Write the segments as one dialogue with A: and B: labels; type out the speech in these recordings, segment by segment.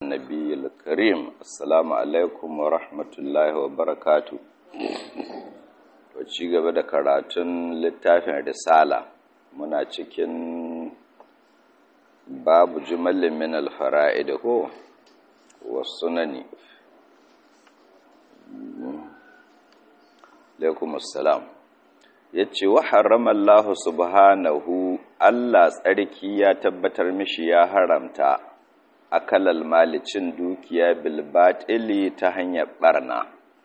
A: النبي الكريم السلام عليكم ورحمة الله وبركاته ci gaba da karatun littafin risala muna cikin babu jumalin min alfara'id ko wasunani alaikum assalam yace wa harrama Allah subhanahu Allah tsarki ya tabbatar mishi ya haramta akalal malicin dukiya bil batili ta hanyar barna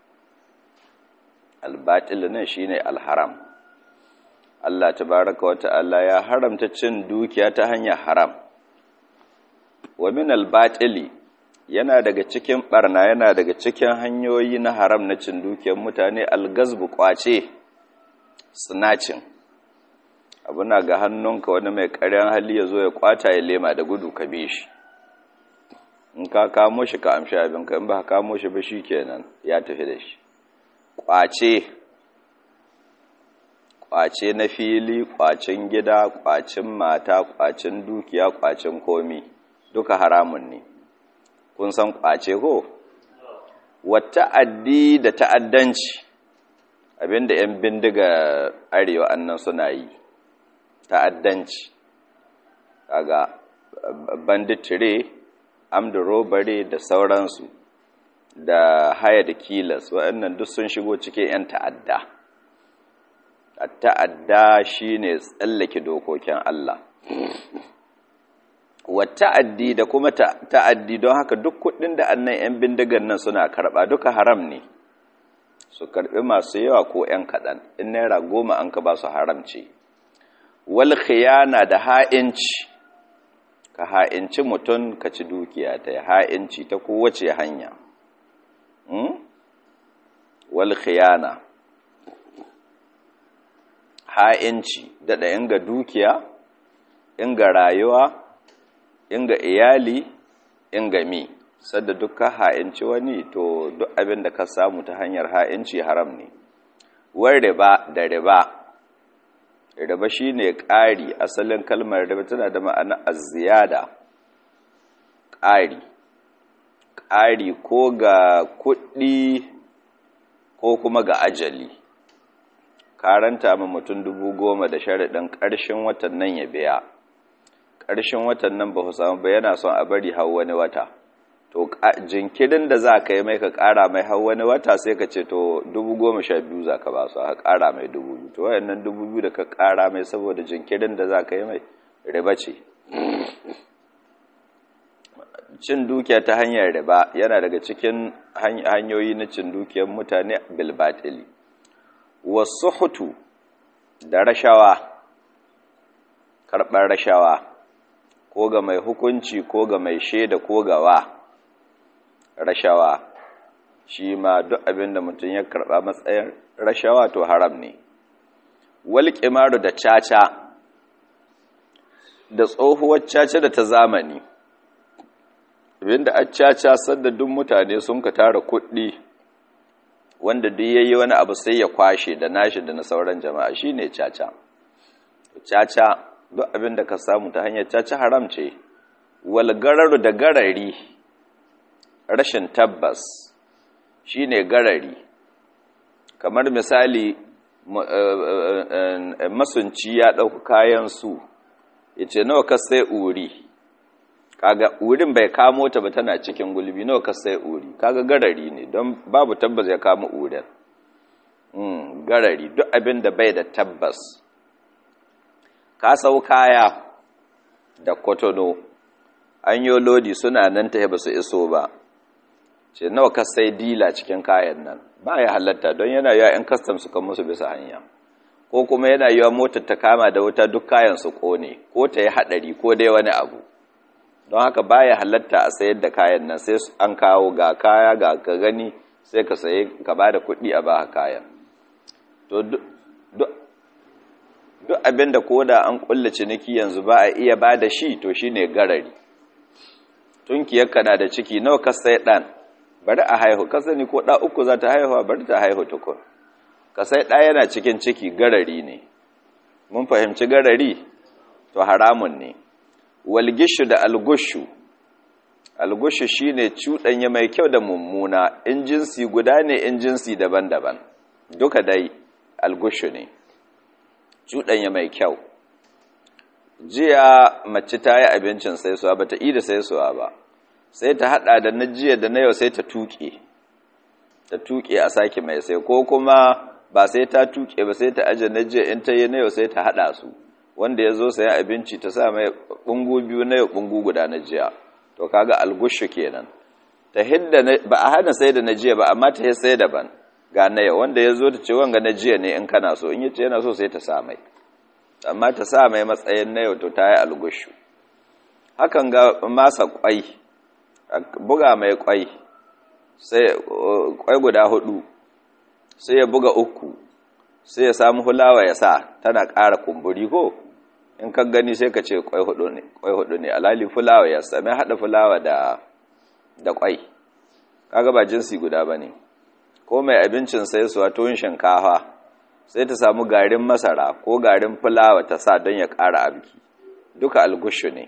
A: al batil ne shine al haram Allah tabaraka wa ta'ala ya haramta cin dukiya ta hanyar haram wa min al batili yana daga cikin barna yana daga cikin hanyoyi na haram na cin dukiyar mutane algazbu kwace snatching abuna ga hannunka wani mai ƙaryan hali ya zo ya kwata ya lema da gudu ka bi shi in ka kamo shi ka amshi abinka in ba ka kamo shi ba shi kenan ya tafi da shi kwace kwace na fili kwacin gida kwacin mata kwacin dukiya kwacin komi duka haramun ne kun san kwace ko wata addi da ta'addanci abinda 'yan bindiga arewa annan suna yi ta'addanci kaga banditire amda robare da sauransu da haya da kilas waɗannan duk sun shigo cikin 'yan ta'adda ta'adda shine tsallake dokokin Allah wa ta'addi da kuma ta'addi don haka duk kuɗin da annan 'yan bindigan nan suna karɓa duka haram ne su karɓi masu yawa ko 'yan kaɗan in naira goma an ka ba su haramci wal khiyana da ha'inci ka ha'inci mutum ka ci dukiya ta ha'inci ta kowace hanya wal khiyana ha'inci daɗa inga dukiya inga rayuwa inga iyali inga mi sadda dukkan ha'inci wani to duk abin da ka samu ta hanyar ha'inci haram ne war riba da riba riba shine ƙari asalin kalmar riba tana da ma'ana az-ziyada ƙari ƙari ko ga kuɗi ko kuma ga ajali karanta ma mutum dubu goma da sharaɗin ƙarshen watan nan ya biya ƙarshen watan nan ba ku samu ba yana son a bari hau wani wata to jinkirin da za ka yi mai ka ƙara mai hau wani wata sai ka ce to dubu goma sha biyu za ka ba su a ƙara mai dubu biyu to wayannan dubu biyu da ka ƙara mai saboda jinkirin da za ka yi mai riba ce cin dukiya ta hanyar riba yana daga cikin hanyoyi na cin dukiyar mutane bilbatili wasu hutu da rashawa karɓar rashawa ko ga mai hukunci ko ga mai shaida ko ga wa rashawa shi ma duk abin da mutum ya karɓa matsayin rashawa to haram ne wal kimaru da caca da tsohuwar caca da ta zamani abinda a caca sadda duk mutane sun ka tara kuɗi wanda duk yayi wani abu sai ya kwashe da nashi da na sauran jama'a shine caca caca duk abin da ka samu ta hanyar caca haram ce wal gararu da garari rashin tabbas shine garari kamar misali masunci ya ɗauka kayan su ya ce nawa ka sai uri kaga urin bai kamo ta ba tana cikin gulbi nawa ka sai uri kaga garari ne don babu tabbas ya kama urin garari duk abin da bai da tabbas ka sau kaya da kotono an yi lodi suna nan ta ba su iso ba ce nawa ka sai dila cikin kayan nan ba ya halatta don yana yiwa 'yan kastam su kan musu bisa hanya ko kuma yana yiwa motar ta kama da wuta duk kayan su kone ko ta yi haɗari ko dai wani abu don haka ba ya halatta a sayar da kayan nan sai an kawo ga kaya ga ka gani sai ka saye ka ba da kuɗi a ba kayan to duk abin da ko da an kulla ciniki yanzu ba a iya ba da shi to shi ne garari tunkiyarka na da ciki nawa ka sai ɗan bari a haihu ka sani ko ɗa uku za ta haihuwa bari ta haihu tukun ka sai ɗa yana cikin ciki garari ne mun fahimci garari to haramun ne walgishu da algushu algushu shine cuɗanya mai kyau da mummuna in jinsi guda ne in jinsi daban-daban duka dai algushu ne cuɗanya mai kyau jiya mace ta yi abincin saisuwa ba ta da saisuwa ba sai ta hada da na jiya da na yau sai ta tuƙe ta tuƙe a sake mai sai ko kuma ba sai ta tuƙe ba sai ta aje na jiya in ta yi na yau sai ta hada su wanda ya zo sayan abinci ta sa mai ɓungu biyu na yau ɓungu guda na jiya to kaga algushu kenan ta hidda ba a hana sai da na jiya ba amma ta sai daban ga na yau wanda ya zo ta ce wanga na jiya ne in kana so in yace yana so sai ta sa mai amma ta sa mai matsayin na yau to ta yi algushu hakan ga masa kwai buga mai kwai sai kwai guda hudu sai ya buga uku sai ya samu hulawa ya sa tana ƙara kumburi ko in ka gani sai ka ce kwai hudu ne kwai hudu ne alali fulawa ya sami hada fulawa da da kwai kaga ba jinsi guda bane ko mai abincin sai su wato yin shinkafa sai ta samu garin masara ko garin fulawa ta sa don ya ƙara abki duka algushu ne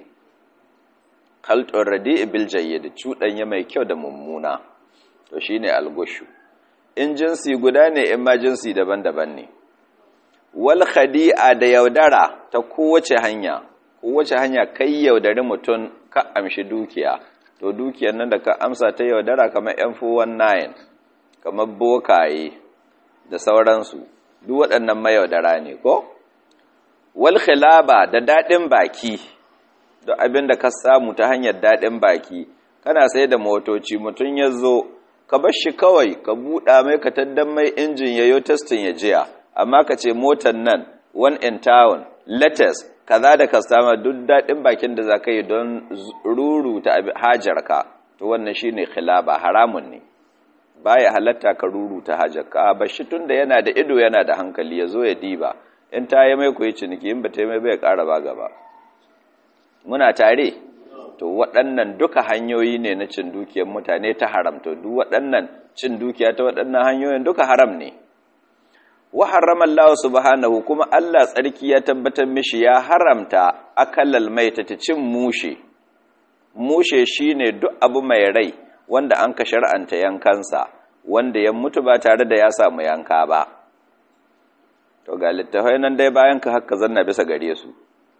A: khaltun radi'i bil jayyid cuɗanya mai kyau da mummuna to shine algushu in jinsi guda ne in ma jinsi daban-daban ne wal khadi'a da yaudara ta kowace hanya kowace hanya kai yaudari mutum ka amshi dukiya to dukiyar nan da ka amsa ta yaudara kamar yan 419 kamar bokaye da sauransu duk waɗannan mayaudara ne ko wal khilaba da daɗin baki da abin da ka samu ta hanyar daɗin baki kana sai da motoci mutum ya zo ka bar shi kawai ka buɗa mai ka taddan mai injin ya yi testin ya jiya amma ka ce motar nan one in town latest kaza da kastama duk daɗin bakin da za ka yi don ruru ta hajarka to wannan shine khilaba haramun ne baya halatta ka ruruta hajarka ba shi tunda yana da ido yana da hankali ya zo ya diba in ta yi mai koyi ciniki in ba ta yi mai bai ƙara ba gaba muna tare to waɗannan duka hanyoyi ne na cin dukiyar mutane ta haramta duk waɗannan cin dukiya ta waɗannan hanyoyin duka haram ne wa harrama Allah subhanahu kuma Allah tsarki ya tabbatar mishi ya haramta akalal maita ta cin mushe mushe shine duk abu mai rai wanda an ka shar'anta yankansa wanda ya mutu ba tare da ya samu yanka ba to ga littafai nan dai bayan ka haka zanna bisa gare su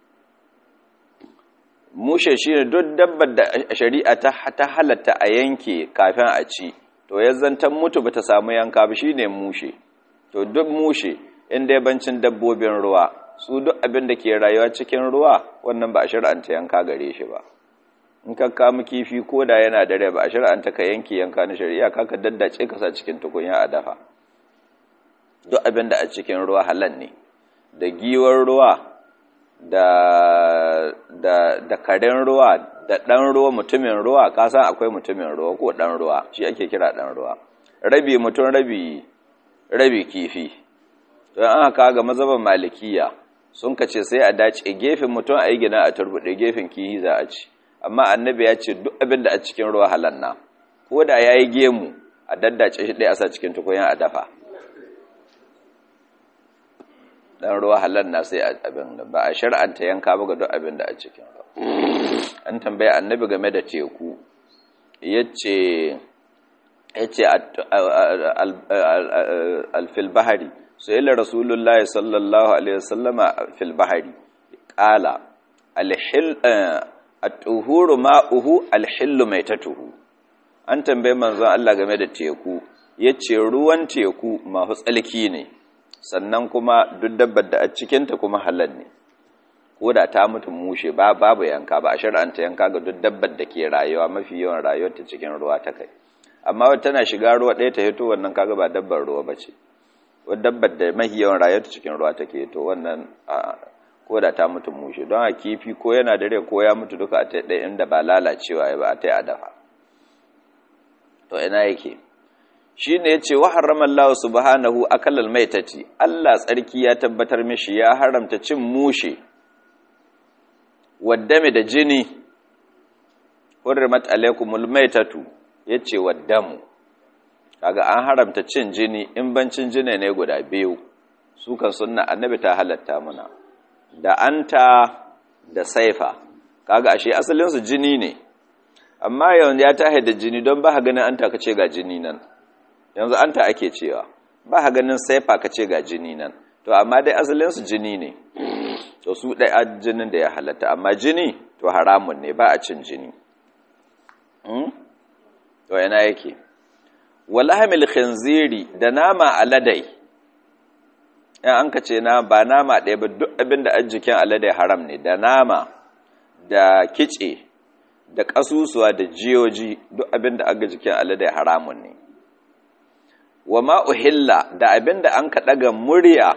A: mushe shine duk dabbar da shari'a ta ta halatta a yanke kafin a ci to ya zantan mutu bata samu yanka ba shine mushe to duk mushe in dai bancin dabbobin ruwa su duk abin da ke rayuwa cikin ruwa wannan ba a shar'anta yanka gare shi ba in ka kama kifi ko da yana da rai ba a shari'anta ka yanke yanka na shari'a ka ka daddace ka sa cikin tukunya a dafa duk abin da a cikin ruwa halal ne da giwar ruwa da da da karen ruwa da dan ruwa mutumin ruwa ka san akwai mutumin ruwa ko dan ruwa shi ake kira dan ruwa rabi mutum rabi rabi kifi to an haka ga mazhaban malikiya sun kace sai a dace gefen mutum a yi gina a turbude gefen kihi za a ci amma annabi ya ce duk abin da a cikin ruwa halanna ko da ya yi gemu a daddace shi ɗaya a sa cikin tukunya a dafa dan ruwa halanna sai abin da ba a shar'anta yanka ba ga duk abin da a cikin ruwa an tambaya annabi game da teku yace yace al-fil bahari sai la rasulullahi sallallahu alaihi wasallama fil bahari qala al-hil at-tuhuru ma'uhu al-hillu maitatuhu an tambaye manzon Allah game da teku yace ruwan teku mahu tsalki ne sannan kuma duk dabbar da a cikin ta kuma halal ne ko da ta mutu mushe ba babu yanka ba a shar'anta yanka ga duk dabbar da ke rayuwa mafi yawan rayuwar ta cikin ruwa ta kai amma wata tana shiga ruwa ɗaya ta hito wannan kaga ba dabbar ruwa bace wadda dabbar da mafi yawan rayuwar ta cikin ruwa take to wannan ko da ta mutu mushe don a kifi ko yana da rai ko ya mutu duka a ta ɗaya inda ba lalacewa ya ba a ta a dafa to ina yake shi ne ya ce wa haramar Allah subhanahu akalal maitati Allah tsarki ya tabbatar mishi ya haramta cin mushe waddame da jini hurrimat alaikumul maitatu yace waddamu kaga an haramta cin jini in bancin jini ne guda biyu su kan sunna annabi ta halatta muna da anta da saifa kaga ashe asalin su jini ne amma yanzu ya tahe da jini don ba ganin an ta ce ga jini nan yanzu an ta ake cewa ba ganin saifa ka ce ga jini nan to amma dai asalinsu jini ne to su ɗaya jinin da ya halatta amma jini to haramun ne ba a cin jini to yana yake walhamil khinziri da nama aladai in an ka ce na ba nama ɗaya ba duk abin da jikin aladai haram ne da nama da kice da ƙasusuwa da jiyoji duk abin da aga jikin aladai haramun ne wa ma'uhilla da abin da an ka ɗaga murya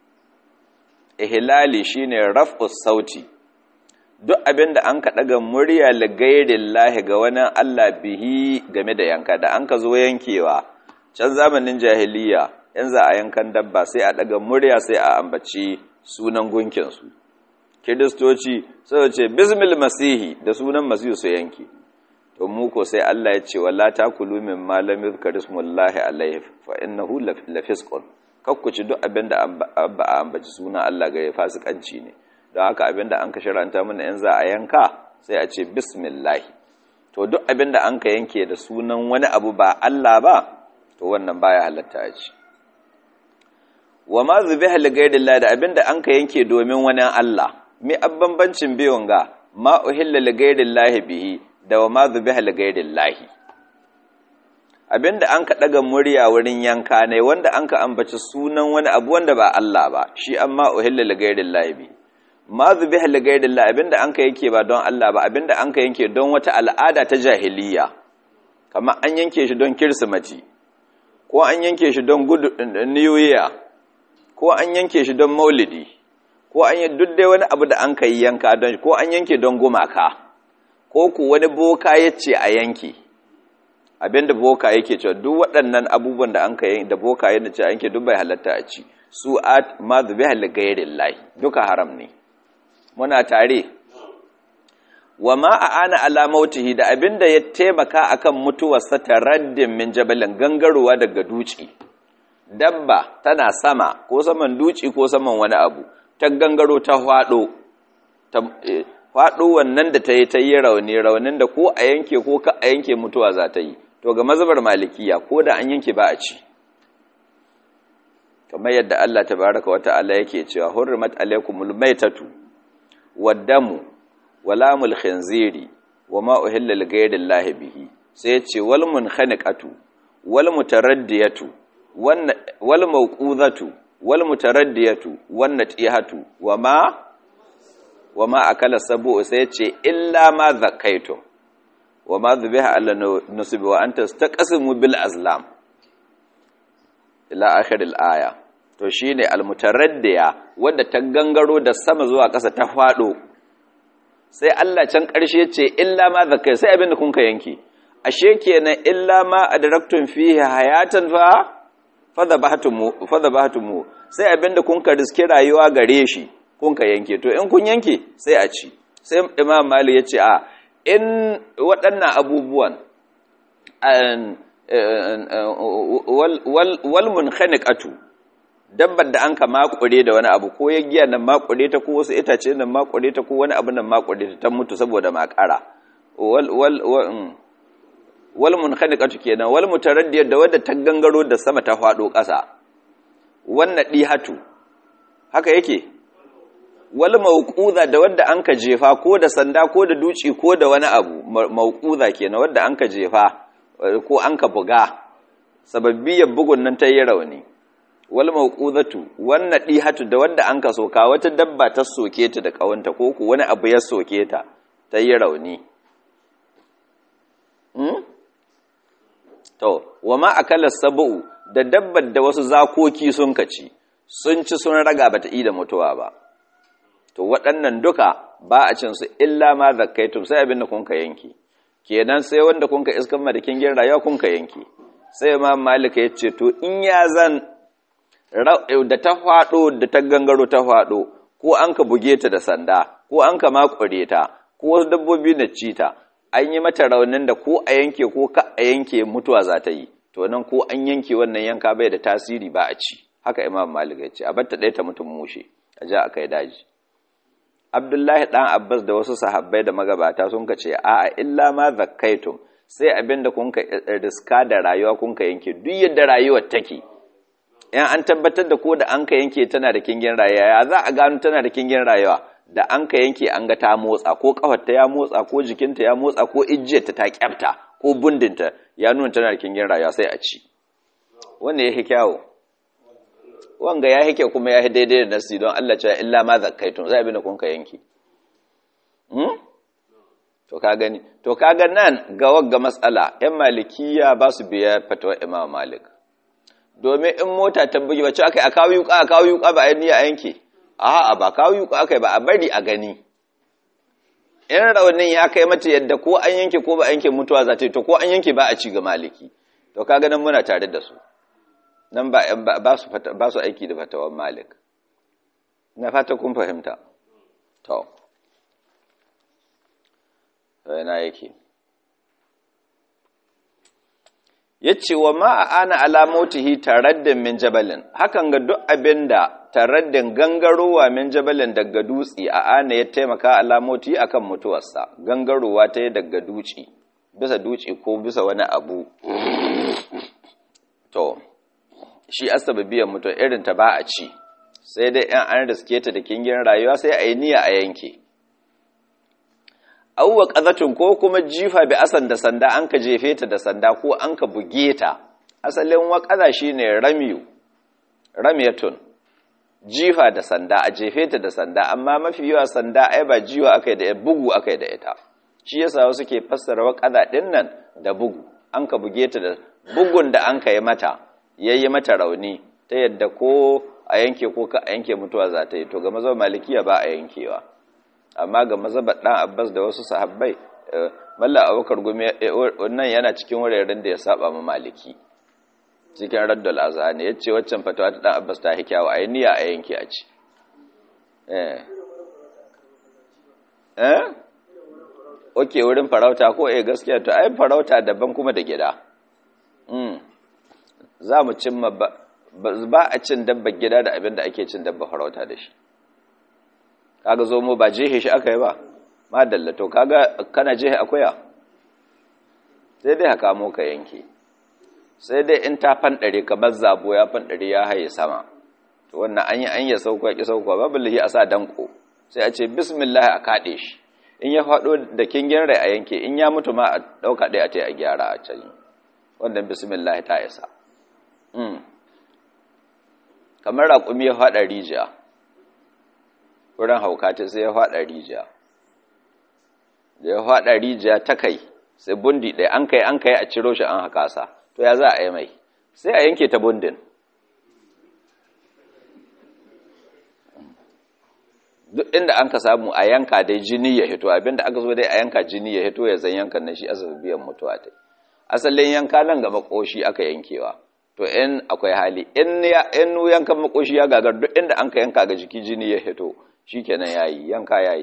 A: ihlali shine raf'us sauti duk abin da an ka ɗaga murya la gairin lahi ga wani Allah bihi game da yanka da an ka zo yankewa can zamanin jahiliya in za a yankan dabba sai a ɗaga murya sai a ambaci sunan gunkinsu kiristoci sai ce bismil masihi da sunan masihu su yanke to mu ko sai Allah ya ce wala takulu min ma lam yuzkar ismullahi alayhi fa innahu lafisqun kakkuci duk abin da ba a ambaci sunan Allah ga fasikanci ne don haka abinda an ka shiranta mana in za a yanka sai a ce bismillah to duk abinda an ka yanke da sunan wani abu ba Allah ba to wannan baya halatta a ci wa ma zubiha li ghayrillah da abinda an ka yanke domin wani Allah mi abbanbancin biyun ga ma uhilla li ghayrillah bihi da wa ma zubiha li ghayrillah abinda an ka daga murya wurin yanka ne wanda an ka ambaci sunan wani abu wanda ba Allah ba shi amma uhilla li ghayrillah bihi ma zubiha li ghayrillah abinda an ka yanke ba don Allah ba abinda an ka yanke don wata al'ada ta jahiliya kamar an yanke shi don kirsimati ko an yanke shi don good new year ko an yanke shi don maulidi ko an yi duk dai wani abu da an ka yi yanka don ko an yanke don gumaka ko ku wani boka yace a yanke abinda boka yake cewa duk waɗannan abubuwan da an ka yanke da boka yana ce a yanke duk bai halatta a ci su at ma zubiha li ghayrillah duka haram ne muna tare wa ma a ana alamautihi da abinda ya taimaka akan mutuwarsa taraddin min jabalin gangarowa daga duci dabba tana sama ko saman duci ko saman wani abu ta gangaro ta hwado ta hwado wannan da ta yi ta yi rauni raunin da ko a yanke ko ka a yanke mutuwa za ta yi to ga mazhabar malikiya ko da an yanke ba a ci kamar yadda Allah tabaraka wa ta'ala yake cewa hurrimat alaykumul maitatu waddamu walamul khinziri wama uhilla lighairillahi bihi sai ce wal munkhaniqatu wal mutaraddiyatu wal mawqudatu wal mutaraddiyatu wan natihatu wama wama akala sabu sai ce illa ma zakaitu wama dhubiha ala nusbi wa anta tastaqsimu bil azlam ila akhir al aya to shine al mutaraddiya wanda ta gangaro da sama zuwa ƙasa ta fado sai Allah can ƙarshe ce illa ma zakai sai abinda kun ka yanki ashe kenan illa ma adraktum fihi hayatan fa fadhabahtumu fadhabahtumu sai abinda kun ka riske rayuwa gare shi kun ka yanke to in kun yanke sai a ci sai Imam Malik ya ce a in waɗannan abubuwan wal munkhaniqatu dabbar da an ka makure da wani abu ko ya giya nan makure ta ko wasu itace nan makure ta ko wani abu nan makure ta ta mutu saboda makara wal wal wal munkhaniqatu kenan wal mutaraddiyat da wadda ta gangaro da sama ta fado ƙasa wannan dihatu haka yake wal mawquza da wadda an ka jefa ko da sanda ko da duci ko da wani abu mawquza kenan wadda an ka jefa ko an ka buga sababbiyar bugun nan ta yi rauni wal mawqudatu wan nadihatu da wanda an ka soka wata dabba ta soke ta da kawanta ko ku wani abu ya soke ta ta yi rauni hmm? to wama akala sabu da dabbar da wasu zakoki sun kaci sun ci sun raga bata yi da mutuwa ba to waɗannan duka ba a cin su illa ma zakkaitum sai abin da kun ka yanki kenan sai wanda kun ka iskan madakin gin rayuwa kun ka yanki sai ma malika ya ce to in ya zan da ta faɗo da ta gangaro ta faɗo ko an ka buge ta da sanda ko an ka makure ta ko wasu dabbobi na ci ta an yi mata raunin da ko a yanke ko ka a yanke mutuwa za ta yi to nan ko an yanke wannan yanka bai da tasiri ba a ci haka imam malik ya ce a batta ɗaya ta mutum mushe a ja a kai daji Abdullahi ɗan Abbas da wasu sahabbai da magabata sun ka ce a'a illa ma zakkaitum sai abinda kun ka riska da rayuwa kun ka yanke duk yadda rayuwar take in an tabbatar da ko da an ka yanke tana da kingin rayuwa ya za a gano tana da kingin rayuwa da an ka yanke an ga ta motsa ko kafarta ya motsa ko jikinta ya motsa ko ijiyarta ta kyafta ko bundinta ya nuna tana da kingin rayuwa sai a ci wanda ya kyawo wanga ya hike kuma ya daidai da nasi don Allah cewa illa ma zakkaitun zai abin da kun ka yanke to ka gani to kaga nan ga wagga matsala yan malikiya ba su biya fatawa imam malik domin in mota ta bugi ba ce aka a kawo yuka a kawo yuka ba a yi a yanke a'a ba kawo yuka aka ba a bari a gani in raunin ya kai mata yadda ko an yanke ko ba a yanke mutuwa za ta yi to ko an yanke ba a ci ga maliki to kaga nan muna tare da su nan ba ba su ba su aiki da fatawan malik na fata kun fahimta to yana yake yace wa ma ana alamotihi taraddin min jabalin hakan ga duk abinda taraddin gangarowa min jabalin daga dutsi a ana ya taimaka alamoti akan mutuwarsa gangarowa ta yi daga duci bisa duci ko bisa wani abu to shi asababiyan mutuwa irin ta ba a ci sai dai yan an riske ta da kingin rayuwa sai a yi niyya a yanke auwa ƙazatun ko kuma jifa bi asan da sanda an ka jefe ta da sanda ko an ka buge ta asalin waƙaza shi ne ramiyu ramiyatun jifa da sanda a jefe ta da sanda amma mafi yawa sanda ai ba jiwa aka yi da bugu aka yi da ita shi yasa wasu ke fassara waƙaza ɗin nan da bugu an ka buge ta da bugun da an ka yi mata ya yi mata rauni ta yadda ko a yanke ko ka a yanke mutuwa za ta yi to ga mazan malikiya ba a yankewa amma ga mazabar ɗan abbas da wasu sahabbai malla abokar gumi wannan yana cikin wuraren da ya saba ma maliki cikin raddal azhani ya ce waccan fatawa ta ɗan abbas ta hikyawa a yi niyya a yanke a ci eh oke wurin farauta ko eh gaskiya to ai farauta daban kuma da gida za mu cimma ba a cin dabba gida da abin da ake cin dabba farauta da shi kaga zomo ba jehe shi aka yi ba madalla to kaga kana jehe akuya sai dai haka mo ka yanke sai dai in ta fanɗare kamar zabo ya fanɗare ya haye sama to wannan an yi an yi sauko ya ƙi sauko babu lahi a sa danko sai a ce bismillah a kaɗe shi in ya faɗo da kingin rai a yanke in ya mutu ma a ɗauka ɗaya a ta a gyara a can wannan bismillah ta isa kamar raƙumi ya faɗa rijiya wurin hauka ta sai ya faɗa rijiya da ya faɗa rijiya ta kai sai bundi ɗaya an kai an kai a ciro shi an haka sa to ya za a yi mai sai a yanke ta bundin duk inda an ka samu a yanka dai jini ya hito abinda aka zo dai a yanka jini ya hito ya zan yankan na shi biyan mutuwa ta asalin yanka nan ga makoshi aka yankewa to in akwai hali in yankan makoshi ya gagar duk inda an ka yanka ga jiki jini ya hito shi kenan ya yi yanka ya yi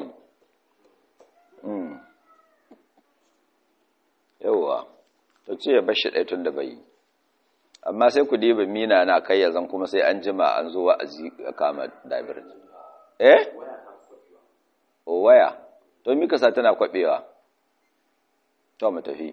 A: yauwa to ce ya bashi ɗaya tun da bai amma sai ku diba mina na kai ya zan kuma sai an jima an zo wa'azi ya kama dabir eh o waya to mika sa tana kwabewa to mu tafi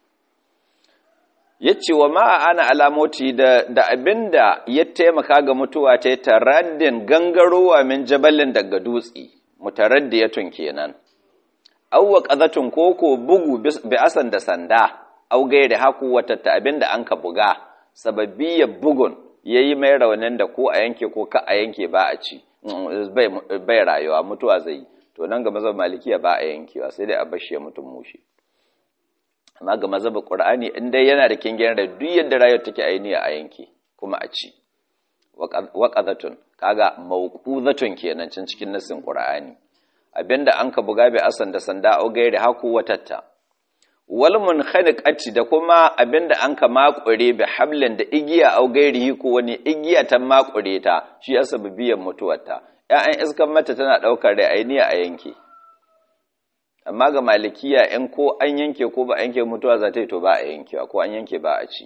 A: yace wa ma ana alamoti da da abinda ya taimaka ga mutuwa ta taraddin gangarowa min jabalin daga dutsi mutaraddiyatun kenan awwa qazatun koko bugu bi asan da sanda au gairi haku wata ta abinda an ka buga sababbiyar bugun yayi mai raunin da ko a yanke ko ka a yanke ba a ci bai bai rayuwa mutuwa zai to nan ga mazhab malikiya ba a yankewa sai dai a bashi ya mutum mushi amma ga mazhab qur'ani in dai yana da kingin rai duk yadda rayuwar take ainiya a yanke kuma a ci waqadatun kaga mawquzatun kenan cin cikin nasin qur'ani abinda an ka buga bi asan da sanda au gairi haku watatta wal munkhaniqati da kuma abinda an ka makure bi hablin da igiya au gairi ko wani igiya ta makure ta shi asabiyan mutuwarta ƴaƴan iskan mata tana daukar rai ainiya a yanke amma ga malikiya in ko an yanke ko ba a yanke mutuwa za ta yi to ba a yankewa ko an yanke ba a ci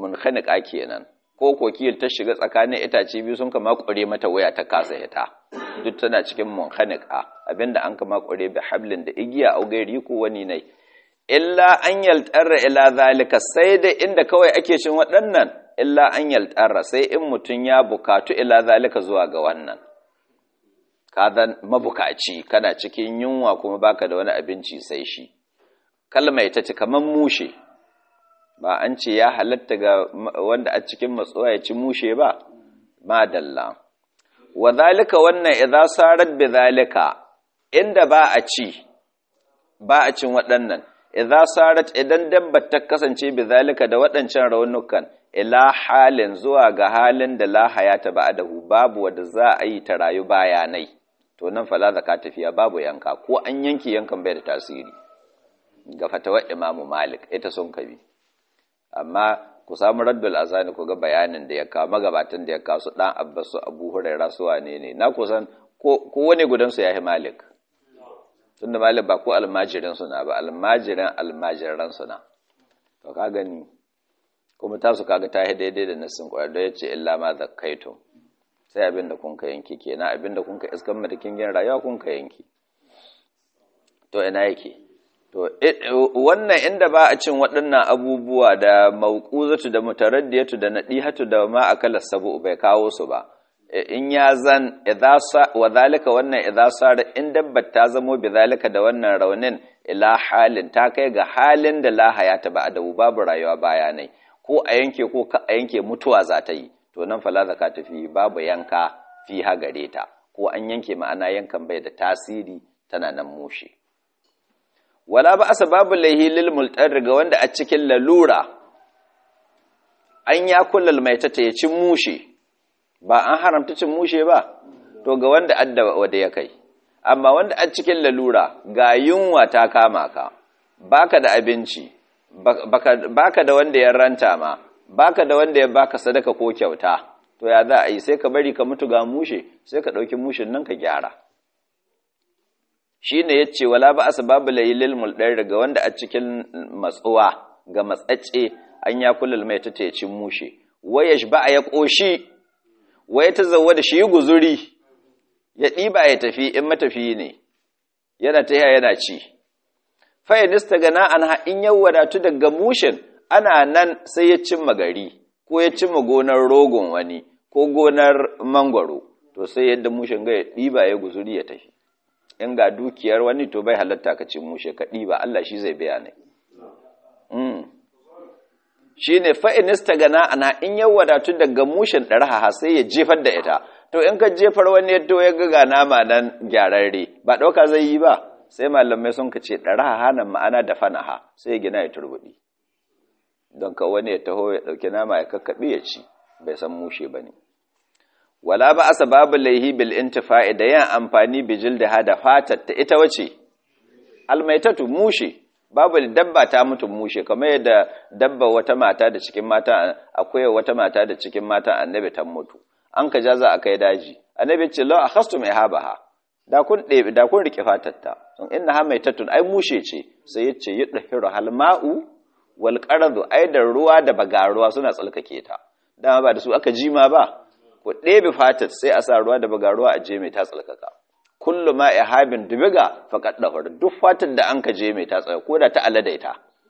A: munkhaniqa kenan ko kokiyar ta shiga tsakanin itace biyu sun ka makure mata waya ta kasa hita duk tana cikin munkhaniqa abinda an kama kure bi hablin da igiya au gairi ko wani nai illa an yaltarra ila zalika sai da inda kawai ake cin waɗannan illa an yaltarra sai in mutum ya bukatu ila zalika zuwa ga wannan ka zan mabukaci kana cikin yunwa kuma baka da wani abinci sai shi kalma ita ce kaman mushe ba an ce ya halatta ga wanda a cikin matsuwa ya ci mushe ba madalla wa zalika wannan idza sarat bi zalika inda ba a ci ba a cin waɗannan idza sarat idan dabba ta kasance bi zalika da waɗancan raunukan ila halin zuwa ga halin da la hayata ba'dahu babu wanda za a yi ta rayu bayanai to nan fala zaka tafiya babu yanka ko an yanki yankan bai da tasiri ga fatawar imamu malik ita sun kabi amma ku samu raddul azani ku ga bayanin da ya kawo magabatan da ya kawo su dan abbas su abu hurairah su wane ne na kusan ko ko wani gudan su yahi malik tunda malik ba ko almajirin su na ba almajirin almajiran su na to ka gani kuma tasu kaga ta daidai da nassin kwaya da yace illa ma zakkaitum sai abin da kun ka yanki kenan abin da kun ka iskan matakin gin rayuwa kun ka yanki to ina yake to wannan inda ba a cin waɗannan abubuwa da mauquzatu da mutaraddiyatu da nadihatu da ma akala sabu bai kawo su ba in ya zan wa zalika wannan idza sara in dabbat ta zamo bi zalika da wannan raunin ila halin ta kai ga halin da la hayata ba adabu babu rayuwa bayanai ko a yanke ko ka a yanke mutuwa za ta yi to nan fala zakata fi babu yanka fi ha gare ta ko an yanke ma'ana yankan bai da tasiri tana nan mushe wala ba babu laihi lil multar ga wanda a cikin lalura an ya kullal mai ta ya ci mushe ba an haramta cin mushe ba to ga wanda adda wanda ya kai amma wanda a cikin lalura ga yunwa ta kama ka baka da abinci baka da wanda ya ranta ma baka da wanda ya baka sadaka ko kyauta to ya za a yi sai ka bari ka mutu ga mushe sai ka ɗauki mushin nan ka gyara shi ne ya ce wala ba asbabu layilil mulɗar daga wanda a cikin matsuwa ga matsacce an ya kullal mai ta ci mushe waya ba a ya ƙoshi waya ta zauwa da shi guzuri ya ɗiba ya tafi in matafi ne yana ta yana ci fayanista gana an in yau wadatu daga mushin ana nan sai ya cimma gari ko ya cimma gonar rogon wani ko gonar mangwaro to sai yadda mushin ga ya ɗiba ya guzuri ya tafi in ga dukiyar wani to bai halatta ka ci mushe ka ɗiba Allah shi zai biya ne shi ne fa'inista gana ana in yau wadatu daga mushin ɗarha sai ya jefar da ita to in ka jefar wani ya to ya ga nama nan gyararre ba ɗauka zai yi ba sai malamai sun ka ce ɗarha hanan ma'ana da fanaha sai ya gina ya turbuɗi don ka wani ya taho ya ɗauki nama ya kakkaɓe ya ci bai san mushe ba ne wala ba asa babu laihi bil intifa'i da yin amfani bijil da hada fatar ta ita wace almaitatu mushe babu dabba ta mutum mushe kamar yadda dabba wata mata da cikin mata akwai wata mata da cikin mata annabi ta mutu an ka jaza a kai daji annabi ce law akhastum ihabaha da kun ɗebe da kun rike fatar ta inna ha maitatun ai mushe ce sai yace yudhiru halma'u wal qaradu ai da ruwa da bagaruwa suna tsalkake ta dama ba da su aka jima ba ku ɗebe fatar sai a sa ruwa da bagaruwa a je mai ta tsalkaka kullu ma ihabin dubiga faqad dahur duk fatar da an ka je mai ta tsaya ko da ta aladaita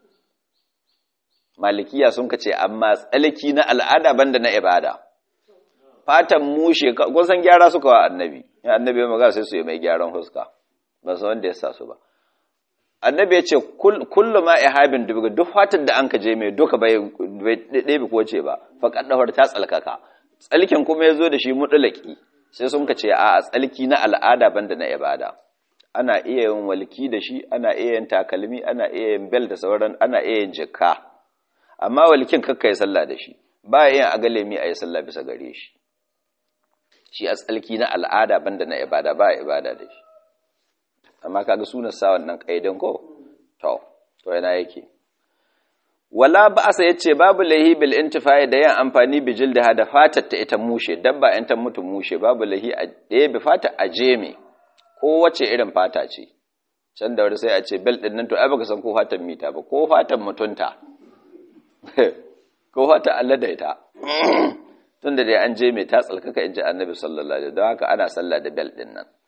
A: malikiya sun ka ce amma tsalki na al'ada banda na ibada fatan mushe kun san gyara suka wa annabi ya annabi ya magana sai su yi mai gyaran huska ba san wanda ya sa su ba annabi ya ce kullu ma ihabin dubiga duk fatar da an ka je mai duka bai ɗebe ko ce ba faqad dahur ta tsalkaka tsalkin kuma ya zo da shi mutulaki sai sun ka ce a tsalki na al'ada banda na ibada ana iya yin walki da shi ana iya yin takalmi ana iya yin bel da sauran ana iya yin jikka amma walkin kakka yi sallah da shi ba ya yin agalemi a yi sallah bisa gare shi shi a tsalki na al'ada banda na ibada ba ibada da shi amma kaga sunan sa wannan kaidan ko to to yana yake wala ba'asa yace babu lahi bil intifai da yin amfani bi jildaha da fatar ta ita mushe dabba in ta mutu mushe babu lahi a ɗaya bi fata a jeme ko wace irin fata ce can da wani sai a ce bel din nan to ai baka san ko fatan mita ba ko fatan mutunta ko fatan alladaita tunda dai an je mai ta tsalkaka in ji annabi sallallahu alaihi don haka ana sallah da bel din nan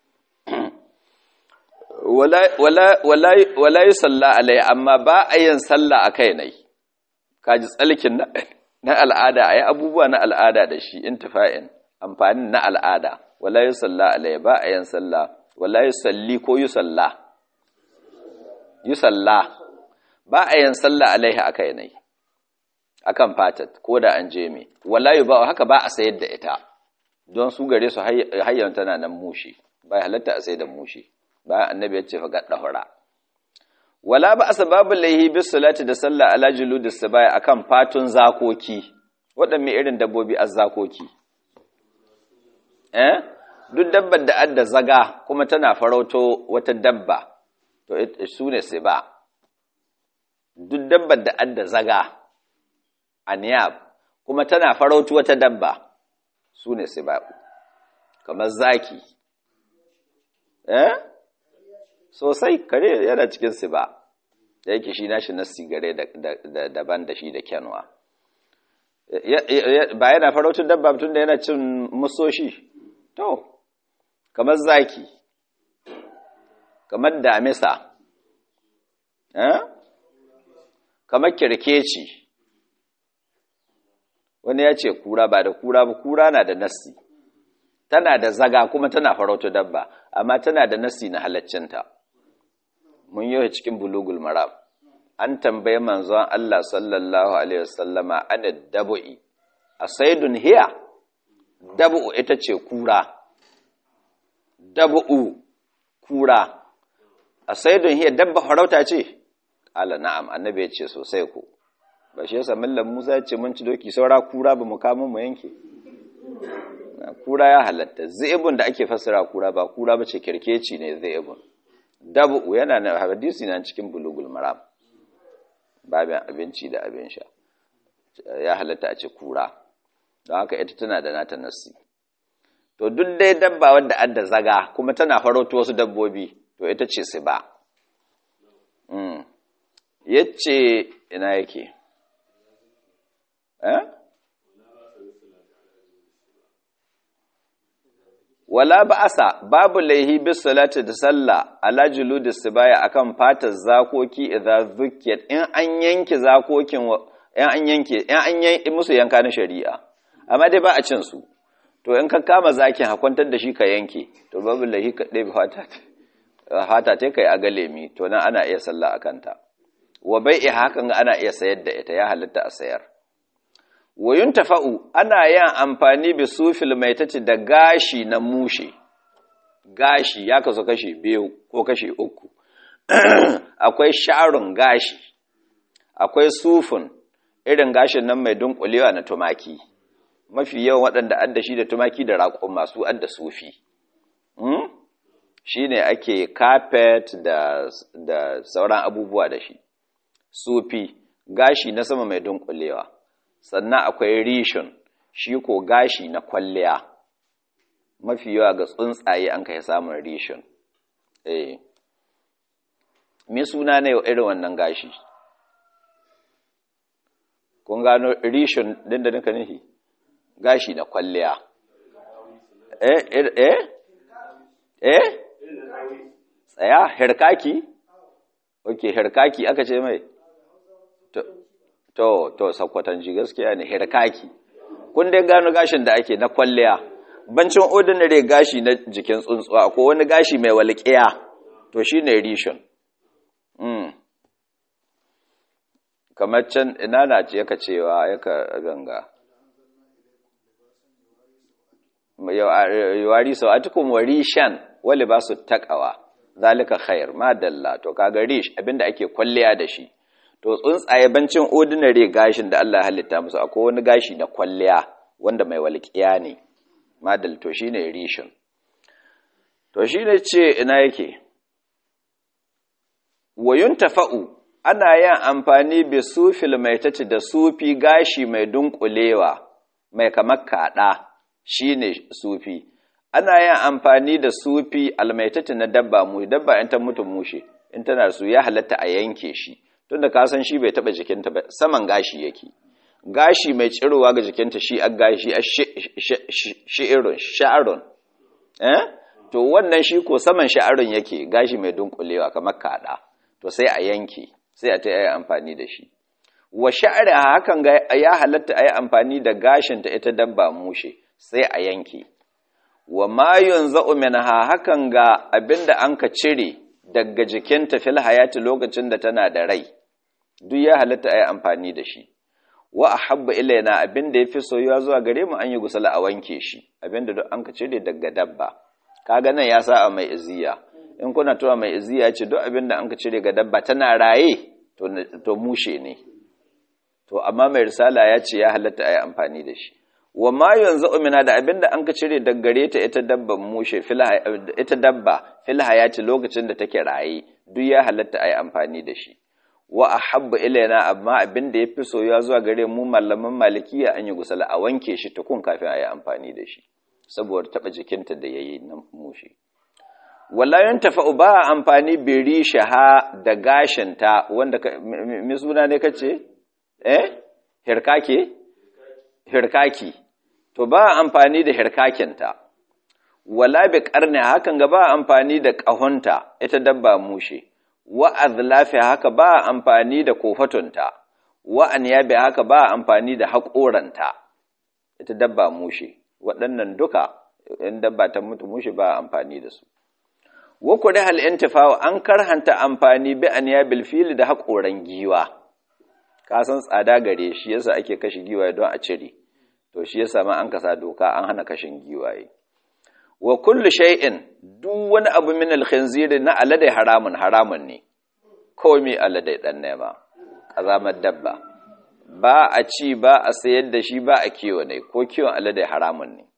A: wala yi sallah alai amma ba a yin sallah a kai nai kaji tsalkin na al'ada a yi abubuwa na al'ada da shi intifa'in amfanin na al'ada wala yi sallah alai ba a yin sallah wala yi salli ko yi sallah yi sallah ba a yin sallah alaihi a kai nai akan fatat ko da an je me wallahi ba haka ba a sayar da ita don su gare su hayyan tana nan mushi ba halatta a sayar da mushi ba annabi ya ce fa gadda hura wala ba asbabu laihi bis salati da sallah ala juludis sabaya akan fatun zakoki waɗanne irin dabbobi azzakoki eh duk dabbar da adda zaga kuma tana farauto wata dabba to su ne sai ba duk dabbar da adda zaga aniyab kuma tana farautu wata dabba su ne siba'u kamar zaki eh sosai kare yana cikin siba da yake shi nashi na sigare daban da shi da kyanwa ba yana farautu dabba tun da yana cin musoshi to kamar zaki kamar damisa eh kamar kirkeci wani ya ce kura ba da kura ba kura na da nassi tana da zaga kuma tana farauta dabba amma tana da nassi na halaccinta mun yi cikin bulugul maram an tambaye manzon Allah sallallahu alaihi wasallama ana dabu'i asaidun hiya dabu'u ita ce kura dabu'u kura asaidun hiya dabba farauta ce ala na'am annabi ya ce sosai ko ba shi yasa mallam Musa ya ce mun ci doki saura kura ba mu kama mu yanke kura ya halatta zaibun da ake fassara kura ba kura ba ce kirkeci ne zaibun dabu yana na hadisi na cikin bulugul maram babin abinci da abin sha ya halatta a ce kura don haka ita tana da nata nassi to duk dai dabba wadda adda zaga kuma tana farauta wasu dabbobi to ita ce su ba yace ina yake wala ba'asa babu laihi bis salati da sallah ala juludis sibaya akan fatar zakoki idza zukkiyat in an yanke zakokin in an yanke in an yanke musu yanka na shari'a amma dai ba a cin su to in ka kama zakin hakwantar da shi ka yanke to babu laihi ka ɗebe fata fata ta kai a galemi to nan ana iya sallah akan ta wa bai'i hakan ana iya sayar da ita ya halitta a sayar wayun tafa'u ana yin amfani bi sufil maitati da gashi na mushe gashi ya kaso kashi biyu ko kashi uku akwai sha'arun gashi akwai sufin irin gashin nan mai dunkulewa na tumaki mafi yawan waɗanda adda shi da tumaki da raƙon masu adda sufi shi ne ake carpet da, da sauran abubuwa da shi sufi gashi na sama mai dunkulewa sannan akwai rishon shi ko gashi na kwalliya mafi yawa ga tsuntsaye an kai samun rishon eh me suna ne irin wannan gashi kun gano rishon din da nika nufi gashi na kwalliya eh eh eh tsaya herkaki ok herkaki aka ce mai to to sakwatanci gaskiya ne herkaki kun dai gano gashin da ake na kwalliya bancin ordinary gashi na jikin tsuntsuwa ko wani gashi mai walƙiya to shine rishon mm. kamar can ina na ce yaka cewa yaka ganga yawari sau a tukun warishan wali ba su takawa zalika khair ma dalla to kaga rish abinda ake kwalliya da shi to tsuntsaye bancin ordinary gashin da Allah halitta musu akwai wani gashi na kwalliya wanda mai walƙiya ne madal to shine rishin to shine ce ina yake wayun tafa'u ana yin amfani bi sufil mai tace da sufi gashi mai dunkulewa mai kamar kada shine sufi ana yin amfani da sufi almaitati na dabba mu dabba in ta mutu mushe in tana su ya halatta a yanke shi tunda ka san shi bai taba jikinta ba saman gashi yake gashi mai tsirowa ga jikinta shi a gashi a shi'irun sha'arun eh to wannan shi ko saman sha'arun yake gashi mai dunkulewa kamar kada to sai a yanke sai a ta yi amfani da shi wa sha'ari hakan ga ya halatta a yi amfani da gashin ta ita dabba mushe sai a yanke wa ma yunza'u minha hakan ga abinda an ka cire daga jikinta fil hayati lokacin da tana da rai duk ya halatta a yi amfani da shi wa ahabba ilaina abinda yafi soyuwa zuwa gare mu an yi gusala a wanke shi abinda duk an ka cire daga dabba kaga nan ya sa a mai iziya in kuna tuwa mai iziya ce duk abinda an ka cire ga dabba tana raye to to mushe ne to amma mai risala ya ce ya halatta a yi amfani da shi wa ma yanzu umina da abinda an ka cire daga gare ta ita dabban mushe ita dabba fil hayati lokacin da take raye duk ya halatta a yi amfani da shi wa ahabba ilaina amma abin da yafi soyuwa zuwa gare mu malaman malikiya an yi gusala a wanke shi tukun kafin a yi amfani da shi saboda taba jikinta da yayi na mushi wala yantafa'u ba amfani bi rishaha da gashinta wanda mi suna ne kace eh hirkake hirkaki to ba amfani da hirkakinta wala bi qarni hakan ga ba amfani da kahonta ita dabba mushe wa azlafi haka ba amfani da kofatunta wa anyabi haka ba amfani da haƙoranta ita dabba mushe waɗannan duka in dabba ta mutu mushe ba amfani da su wa kuri hal intifa an karhanta amfani bi anyabil fil da haƙoran giwa ka san tsada gare shi yasa ake kashe giwaye don a cire to shi yasa ma an kasa doka an hana kashin giwaye wa kullu shay'in duk wani abu min al-khinzir na alade haramun haramun ne komai alade dan nema kazamar dabba ba a ci ba a sayar da shi ba a kiwo ne ko kiwon alade haramun ne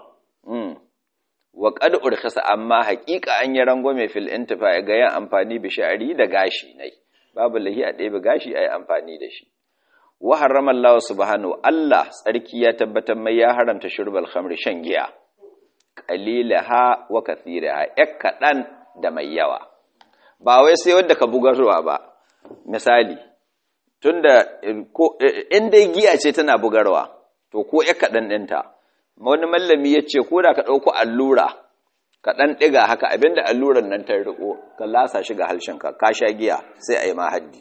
A: mm wa qad urkhasa amma haqiqa an yi rangwame fil intifa ga yin amfani bi sha'ri da gashi ne babu lahi a ɗebe gashi ayi amfani da shi wa harrama Allah subhanahu Allah tsarki ya tabbatar mai ya haramta shurbal khamri shan giya qalilaha wa kathiraha yak kadan da mai yawa ba wai sai wanda ka bugarwa ba misali tunda ko in dai giya ce tana bugarwa to ko yak kadan dinta wani mallami yace ko da ka dauko allura ka dan diga haka abinda alluran nan ta riko ka lasa shi ga halshenka ka sha giya sai ayi ma haddi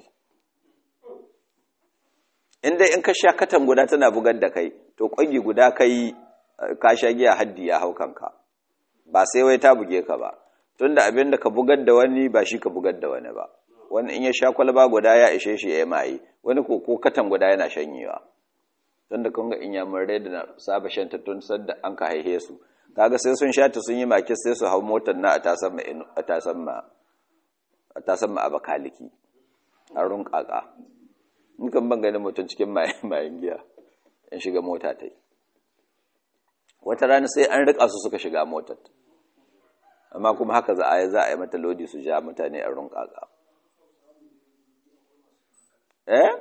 A: in dai in ka sha katan guda tana bugar da kai to kwagi guda kai ka sha giya haddi ya hau kanka ba sai wai ta buge ka ba tunda abin da ka bugar da wani ba shi ka bugar da wani ba wani in ya sha kwalba guda ya ishe shi ya mai wani ko ko katan guda yana shanyewa tunda kun ga inyamurai da na saba shan ta tun sadda an ka haihe su kaga sai sun sha ta sun yi maki sai su hau motar na a tasan ma a tasan ma a tasan ma abakaliki a runƙaƙa in kan ban ganin mutum cikin mayan giya in shiga mota ta yi wata rana sai an rika su suka shiga motar amma kuma haka za a yi za a yi mata lodi su ja mutane a runƙaƙa eh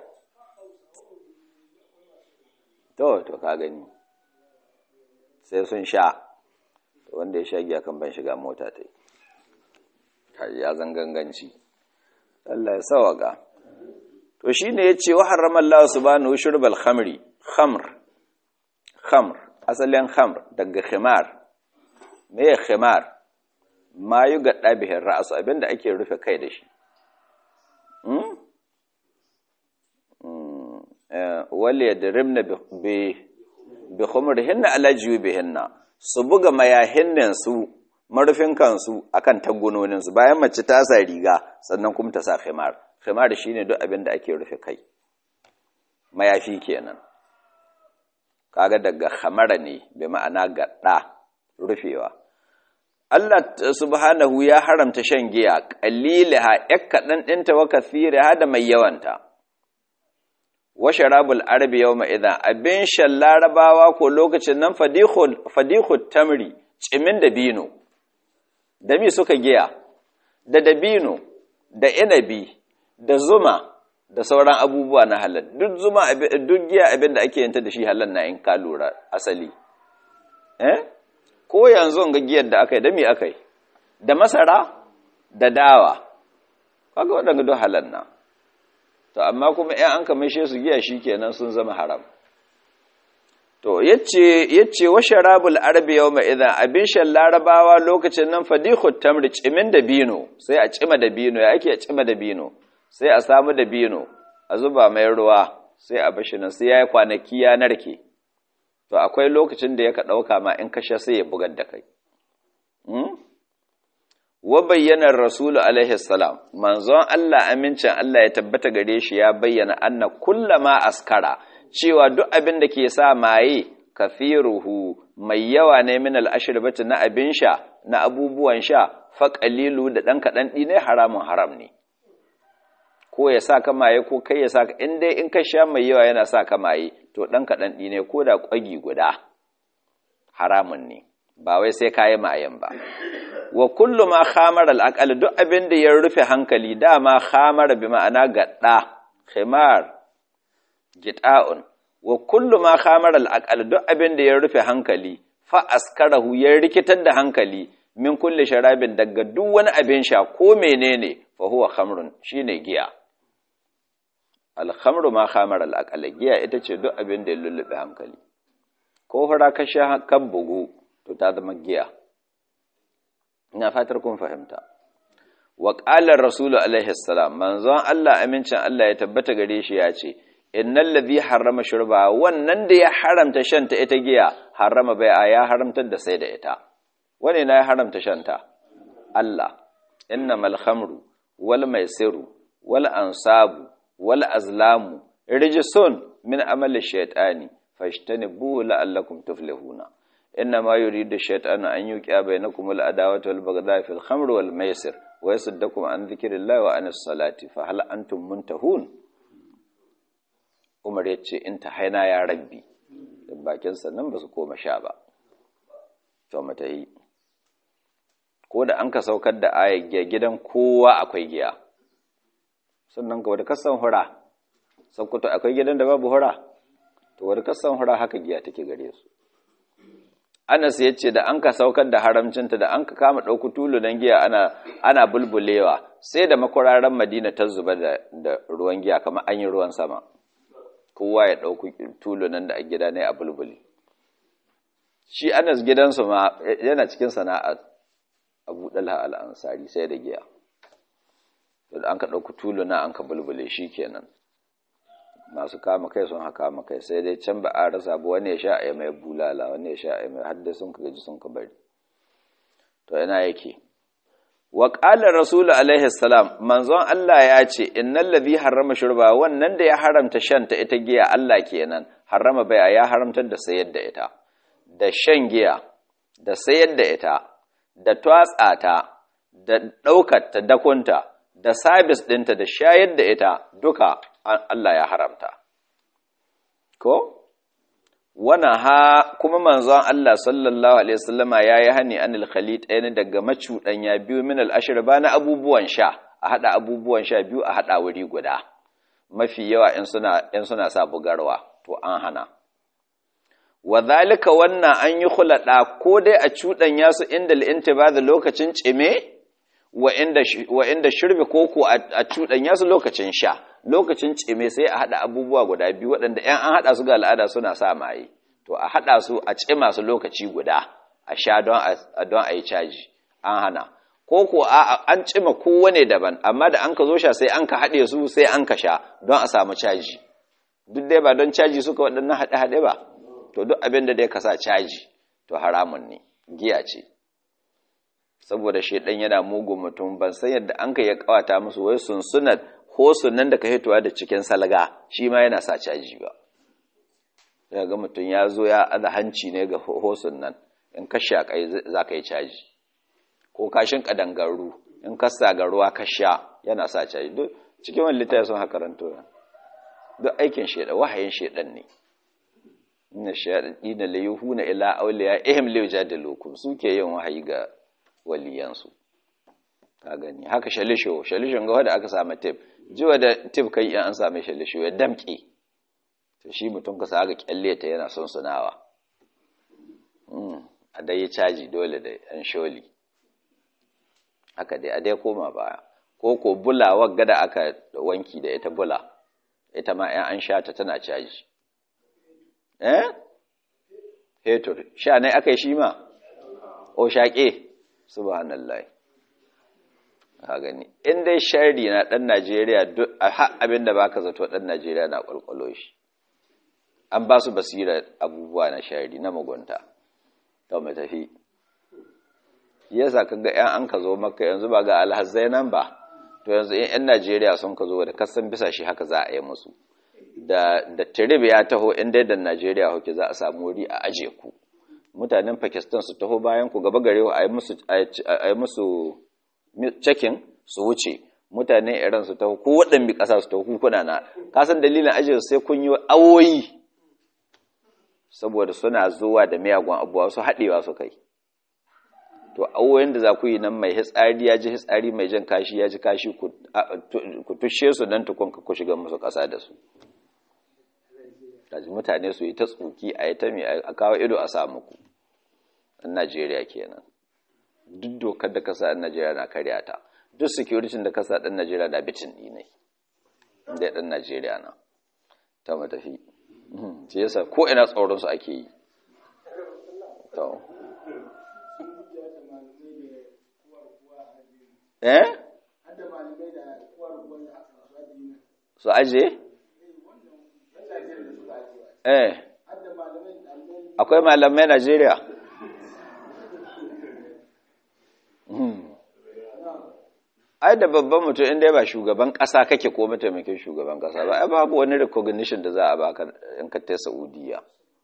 A: to to ka gani sai sun sha wanda ya sha giya kan ban shiga mota ta yi ya zanganganci Allah ya sawaka to shi ne ya ce wa harramar Allah subhanahu shurbal khamri khamr khamr asalin khamr daga khimar me ya khimar ma yi ga ɗabihin ra'asu abinda ake rufe kai da shi wale ya dirimna bi khumrihinna ala jiyubihinna su buga mayahinnin su marufin kansu akan tagunonin su bayan mace ta sa riga sannan kuma ta sa khimar khimar shine duk abin da ake rufe kai mayafi kenan kaga daga khamara ne bi ma'ana gadda rufewa Allah subhanahu ya haramta shan giya qalilaha yakkadan dinta wa kathiraha da mai yawanta wa sharabul arabi yawma idan abin shan larabawa ko lokacin nan fadihul fadihut tamri cimin dabino da mi suka giya da dabino da inabi da zuma da sauran abubuwa na halal duk zuma duk giya abin da ake yanta da shi halal na in ka lura asali eh ko yanzu ga giyar da aka yi da me aka yi da masara da dawa kaga waɗanda duk halal na to amma kuma in an kamishe su giya shikenan sun zama haram to yace yace wa sharabul arabi yawma idan abin shan larabawa lokacin nan fadihut tamri cimin da bino sai a cima da bino ya ake a cima da bino sai a samu da bino a zuba mai ruwa sai a bashi nan sai yayi kwanaki ya narke to akwai lokacin da yaka dauka ma in kashe sai ya bugar da kai wa bayyana rasulu alaihi salam manzon Allah amincin Allah ya tabbata gare shi ya bayyana anna kullama askara cewa duk abin da ke sa maye kafiruhu mai yawa ne min al'ashirbati na abin sha na abubuwan sha fa qalilu da dan kadan ne haramun haram ne ko ya sa ka maye ko kai ya sa ka in dai in ka sha mai yawa yana sa ka maye to dan kadan ne ko da kwagi guda haramun ne ba wai sai kayi mayen ba wa kullu ma khamar al duk abin da ya rufe hankali dama khamar bi ma'ana gadda khimar gita'un wa kullu ma khamar al duk abin da ya rufe hankali fa askarahu ya rikitar da hankali min kulli sharabin daga duk wani abin sha ko menene fa huwa khamrun shine giya al khamru ma khamar al giya ita ce duk abin da ya lullube hankali ko fara ka sha kan bugu to ta zama giya ina fatar kun fahimta wa qala rasulu alaihi salam manzon Allah amincin Allah ya tabbata gare shi ya ce innal ladhi harrama shurba wannan da ya haramta shanta ita giya harrama bai'a ya haramtar da sai da ita wane na ya haramta shanta Allah innamal khamru wal maisiru wal ansabu wal azlamu rijsun min amali shaytani fashtanibu la'allakum tuflihuna إنما يريد الشيطان أن يوقع بينكم العداوة والبغضاء في الخمر والميسر ويصدكم عن ذكر الله وعن الصلاة فهل أنتم منتهون Umar ya ce in ta haina ya rabbi da bakin sannan ba su koma sha ba to mata yi ko da an ka saukar da ayar giya gidan kowa akwai giya sannan ka wadda kasan hura sakkwato akwai gidan da babu hura to wadda kasan hura haka giya take gare su Anas ya ce da an ka saukar da haramcinta da an ka kama ɗauku tulunan giya ana, ana bulbulewa sai da makwararan madina ta zuba da, da ruwan giya kamar an yi ruwan sama kowa ya ɗauku tulunan da a gida ne a bulbule shi Anas gidansu ma yana cikin sana'a abu ɗalha al'ansari sai da giya da an ka ɗauku tuluna an ka bulbule shi kenan masu kama kai sun haka kama kai sai dai can ba a rasa ba wani ya sha a mai bulala wani ya sha a mai hadda sun ka gaji sun ka bari to yana yake wa qala rasulu alaihi salam manzon Allah ya ce innal ladhi harrama shurba wannan da ya haramta shan ta ita giya Allah kenan harrama bai'a ya haramtar da sayar da ita da shan giya da sayar da ita da twatsa ta da daukar ta dakunta da sabis ɗinta da shayar da ita duka Allah ya haramta. Ko? Wana ha kuma manzon Allah sallallahu Alaihi wasallama ya yi hani anil khalid ɗaya daga macuɗanya biyu min al'ashir ba na abubuwan sha, a haɗa abubuwan sha biyu a haɗa wuri guda. Mafi yawa in suna sa bugarwa, to an hana. Wa zalika wannan an yi hulaɗa ko dai a cuɗanya su inda al'inti ba da lokacin cime? wa inda shirbe koko a cuɗanya su lokacin sha lokacin cime sai a haɗa abubuwa guda biyu waɗanda ‘yan an haɗa su ga al'ada suna sa maye to a haɗa su a cima su lokaci guda a sha don a yi caji an hana koko an cima kowane daban amma da an ka zo sha sai an ka haɗe su sai an ka sha don a samu caji duk dai ba don caji suka waɗannan haɗe-haɗe ba to duk abin da dai ka sa caji to haramun ne giya ce saboda shaidan yana mugun mutum ban san yadda an ka ya kawata musu wai sunsunan hosun nan da ka hitowa da cikin salga shi ma yana sa caji ba ya ga mutum ya zo ya aza hanci ne ga hosun nan in ka shaƙai za ka yi caji ko kashin ƙadangaru in ka sa ga ruwa ka sha yana sa caji duk cikin wani littafi sun haka ranto duk aikin shaidan wahayin shaidan ne inna shayaɗina la yuhuna ila awliya ihim li yujadilukum suke yin wahayi ga waliyansu ka gani haka shalisho shalishon ga wanda aka samu tip jiwa da tip kai in an same shalisho ya damke to shi mutum ka sa ga kyalle ta yana son sunawa a dai caji dole da yan sholi haka dai a dai koma baya ko ko bula wagga da aka wanki da ita bula ita ma yan an sha ta tana caji eh hetur sha ne aka yi shi ma o shaƙe subhanallah ka gani in dai shari na ɗan najeriya har abin da baka zato ɗan najeriya na ƙwalƙwalo shi an ba su basira abubuwa na shari na mugunta to mai tafi yasa ka ga 'yan an ka zo maka yanzu ba ga alhazzai nan ba to yanzu in 'yan najeriya sun ka zo da kasan bisa shi haka za a yi musu da da tirib ya taho in dai da najeriya hoke za a samu wuri a aje ku mutanen pakistan su taho bayan ku gaba gare a yi musu cekin su wuce mutanen iran su taho ko waɗanda ƙasa su taho kuna na kasan dalilin ajiye sai kun yi awoyi saboda suna zuwa da miyagun abuwa su haɗewa su kai to awoyin da za ku yi nan mai hitsari ya ji hitsari mai jan kashi ya ji kashi ku tushe su don tukun ku shiga musu ƙasa da su mutane su yi ta tsuki a yi ta mai a kawo ido a samu ku in najeriya kenan duk dokar da kasa ɗan najeriya na karya ta duk security da kasa ɗan najeriya na bitin ɗinai inda ɗan najeriya na ta matafi ce yasa ko ina tsoronsu ake yi eh su aje eh akwai malamai Najeriya ai da babban mutum inda ba shugaban kasa kake ko mataimakin shugaban kasa ba ai babu wani recognition da za a baka in ka ta Saudiya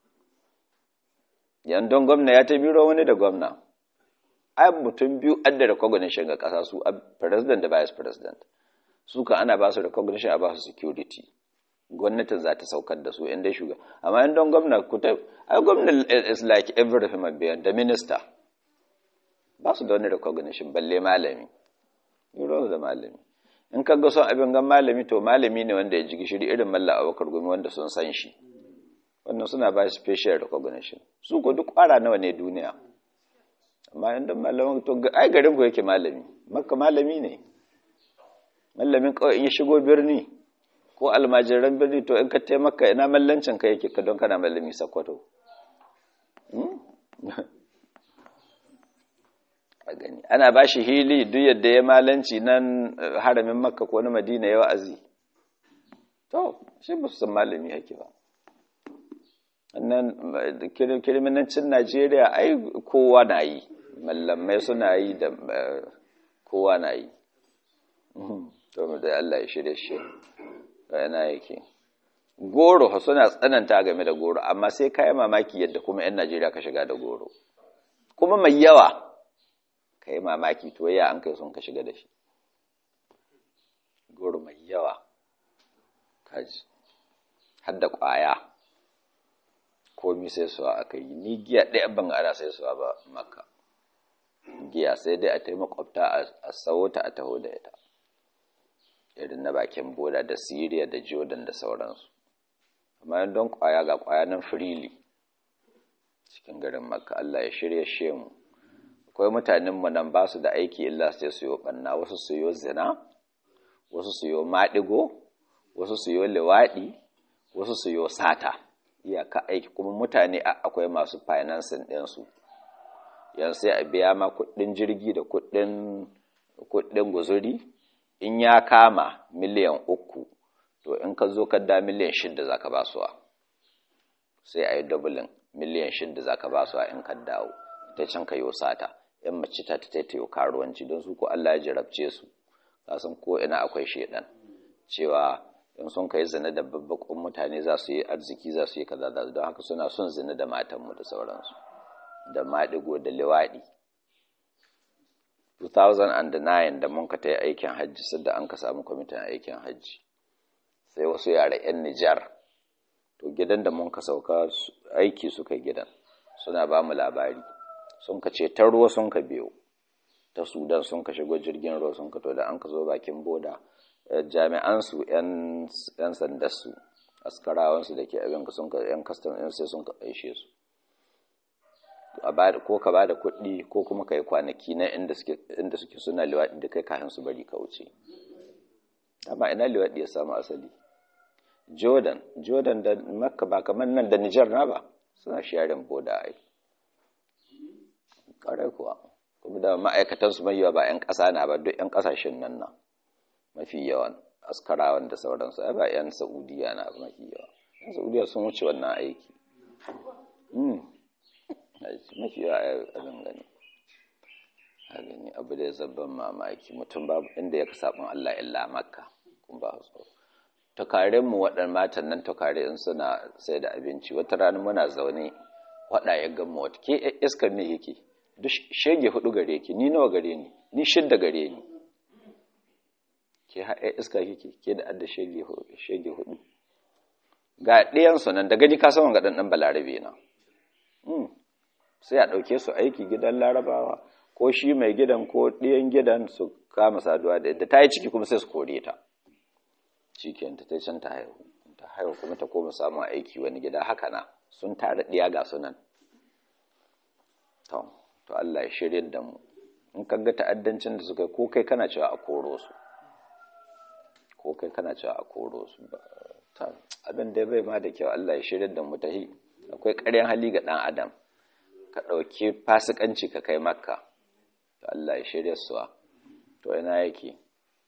A: yan don gwamna ya ta biro wani da gwamna ai mutum biyu adda recognition ga kasa su president da vice president su ka ana ba su recognition a ba su security gwamnatin za ta saukar da su inda shuga amma in don gwamna ku ta ai gwamna is like every human being da minister ba su da wani recognition balle malami yuro da malami in ka ga son abin gan malami to malami ne wanda ya ji gishiri irin malla abokar gumi wanda sun san shi wannan suna ba shi special recognition su ko duk kwara nawa ne duniya amma in don malamin to ai garin ku yake malami makka malami ne mallamin kawai in ya shigo birni ko almajiran birni to in ka taimaka ina mallancin ka yake ka don kana mallami sakwato a gani ana ba shi hili duk yadda ya malanci nan haramin makka ko na madina ya wa'azi to shi ba su san malami yake ba annan kirminancin najeriya ai kowa na yi mallamai suna yi da kowa na yi to mu da Allah ya shirye shi yana yake goro suna tsananta game da goro amma sai kai mamaki yadda kuma yan Najeriya ka shiga da goro kuma mai yawa kai mamaki to ya an kai sun ka shiga da shi goro mai yawa kaji har da kwaya komi sai suwa aka yi ni giya ɗaya ban ana sai suwa ba maka giya sai dai a taimaka makwabta a sauta a taho da ita irin na bakin boda da siriya da jordan da sauransu amma don kwaya ga kwaya nan firili cikin garin makka allah ya shirya shemu akwai mutanenmu nan ba su da aiki illa sai su yi ɓanna wasu su yi zina wasu su yi maɗigo wasu su yi liwaɗi wasu su yi sata iyaka aiki kuma mutane akwai masu financing ɗinsu yan sai a biya ma kuɗin jirgi da kuɗin guzuri in ya kama miliyan uku to in ka zo ka da miliyan shidda za ka basuwa sai a yi dubulin miliyan shidda za ka basuwa in ka dawo ta can ka yi sata yan mace ta ta taitayo karuwanci don su ko Allah ya jarabce su kasan ko ina akwai shedan cewa in sun kai zina da babbakon mutane za su yi arziki za su yi kaza da don haka suna son zina da matanmu da sauransu da maɗigo da liwaɗi 2009 da mun ka ta yi aikin hajji sadda an ka samu kwamitin aikin hajji sai wasu yara 'yan nijar to gidan da mun ka sauka aiki suka gidan suna ba mu labari sun ka ce ta ruwa sun ka biyo ta sudan sun ka shigo jirgin ruwa sun ka to da an ka zo bakin boda jami'ansu 'yan sandarsu askarawansu da ke abin sun ka 'yan kastam ɗin sai sun ka aishe su ko ka ba da kuɗi ko kuma ka yi kwanaki na inda suke suna liwaɗi da kai kafin su bari ka wuce amma ina liwaɗi ya samu asali jordan jordan da makka ba kamar nan da nijar na ba suna sharing boda ai ƙarai kuwa kuma da ma'aikatansu mai yawa ba 'yan ƙasa na ba duk 'yan ƙasashen nan na mafi yawan askarawan da sauransu ai ba 'yan saudiya na mafi yawa 'yan saudiya sun wuce wannan aiki mafi yawa a gani a gani abu da ya zabban mamaki mutum babu inda ya ka saɓin allah illa makka kun ba su tukarin mu waɗannan matan nan tukare in suna sai da abinci wata rana muna zaune waɗa ya gama wata ke iskar me yake duk shege hudu gare ki ni nawa gare ni ni shidda gare ni ke haɗe iska kike ke da adda shege hudu ga ɗayansu nan da gaji ka saman ga ɗanɗan balarabe na sai a ɗauke su aiki gidan larabawa ko shi mai gidan ko ɗiyan gidan su kama saduwa da yadda ta yi ciki kuma sai su kore ta cikin ta tai can ta haihu ta haihu kuma ta koma samun aiki wani gida haka na sun tare ɗiya ga sunan to to Allah ya shirye da mu in ka ga ta'addancin da suka yi ko kai kana cewa a koro su ko kai kana cewa a koro su abin da bai ma da kyau Allah ya shirye da mu tahi akwai ƙaryan hali ga ɗan adam ka ɗauki fasikanci ka kai makka to Allah ya shirye suwa to ina yake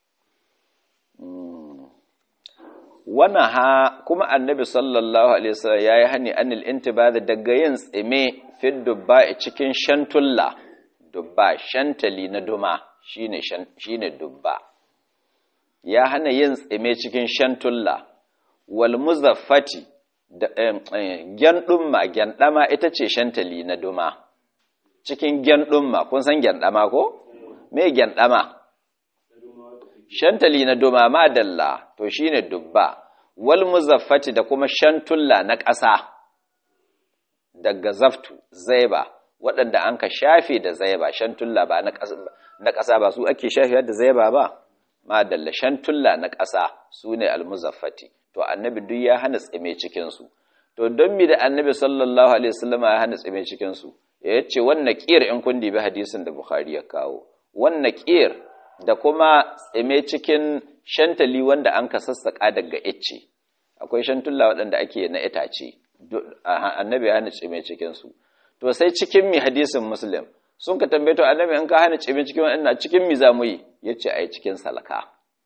A: wannan ha kuma annabi sallallahu alaihi wasallam yayi hani anil intibada daga yin tsime fi dubba cikin shantulla dubba shantali na duma shine shine dubba ya hana yin tsime cikin shantulla wal muzaffati da gyandumma gyandama ita ce shantali na duma cikin gyandumma kun san gyandama ko me gyandama shantali na duma madalla to shine dubba wal muzaffati da kuma shantulla na ƙasa daga zaftu zaiba waɗanda an ka shafe da zaiba shantulla ba na ƙasa ba su ake shafe da zaiba ba madalla shantulla na ƙasa su ne almuzaffati to annabi duk ya hana tsime cikinsu to don mi da annabi sallallahu alaihi wasallam ya hana tsime cikinsu ya ce wannan ƙir in kun dibi hadisin da bukhari ya kawo wannan ƙir da kuma tsime cikin shantali wanda an ka sassaƙa daga icce akwai shantulla waɗanda ake na itace annabi ya hana tsime cikinsu to sai cikin mi hadisin muslim sun ka tambaye to annabi in ka hana tsime cikin waɗanda cikin mi za mu yi ya ce a yi cikin salka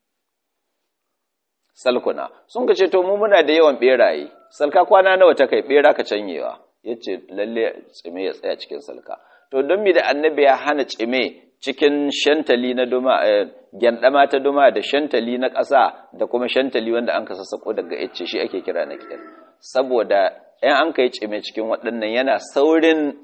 A: salkuna sun ka ce to mu muna da yawan ɓeraye salka kwana nawa ta kai ɓera ka canyewa ya ce lalle tsime ya tsaya cikin salka to don mi da annabi ya hana tsime cikin shantali na duma gyandama ta duma da shantali na ƙasa da kuma shantali wanda an ka sassako daga icce shi ake kira na ƙiyar saboda ‘yan an ka yi cime cikin waɗannan yana saurin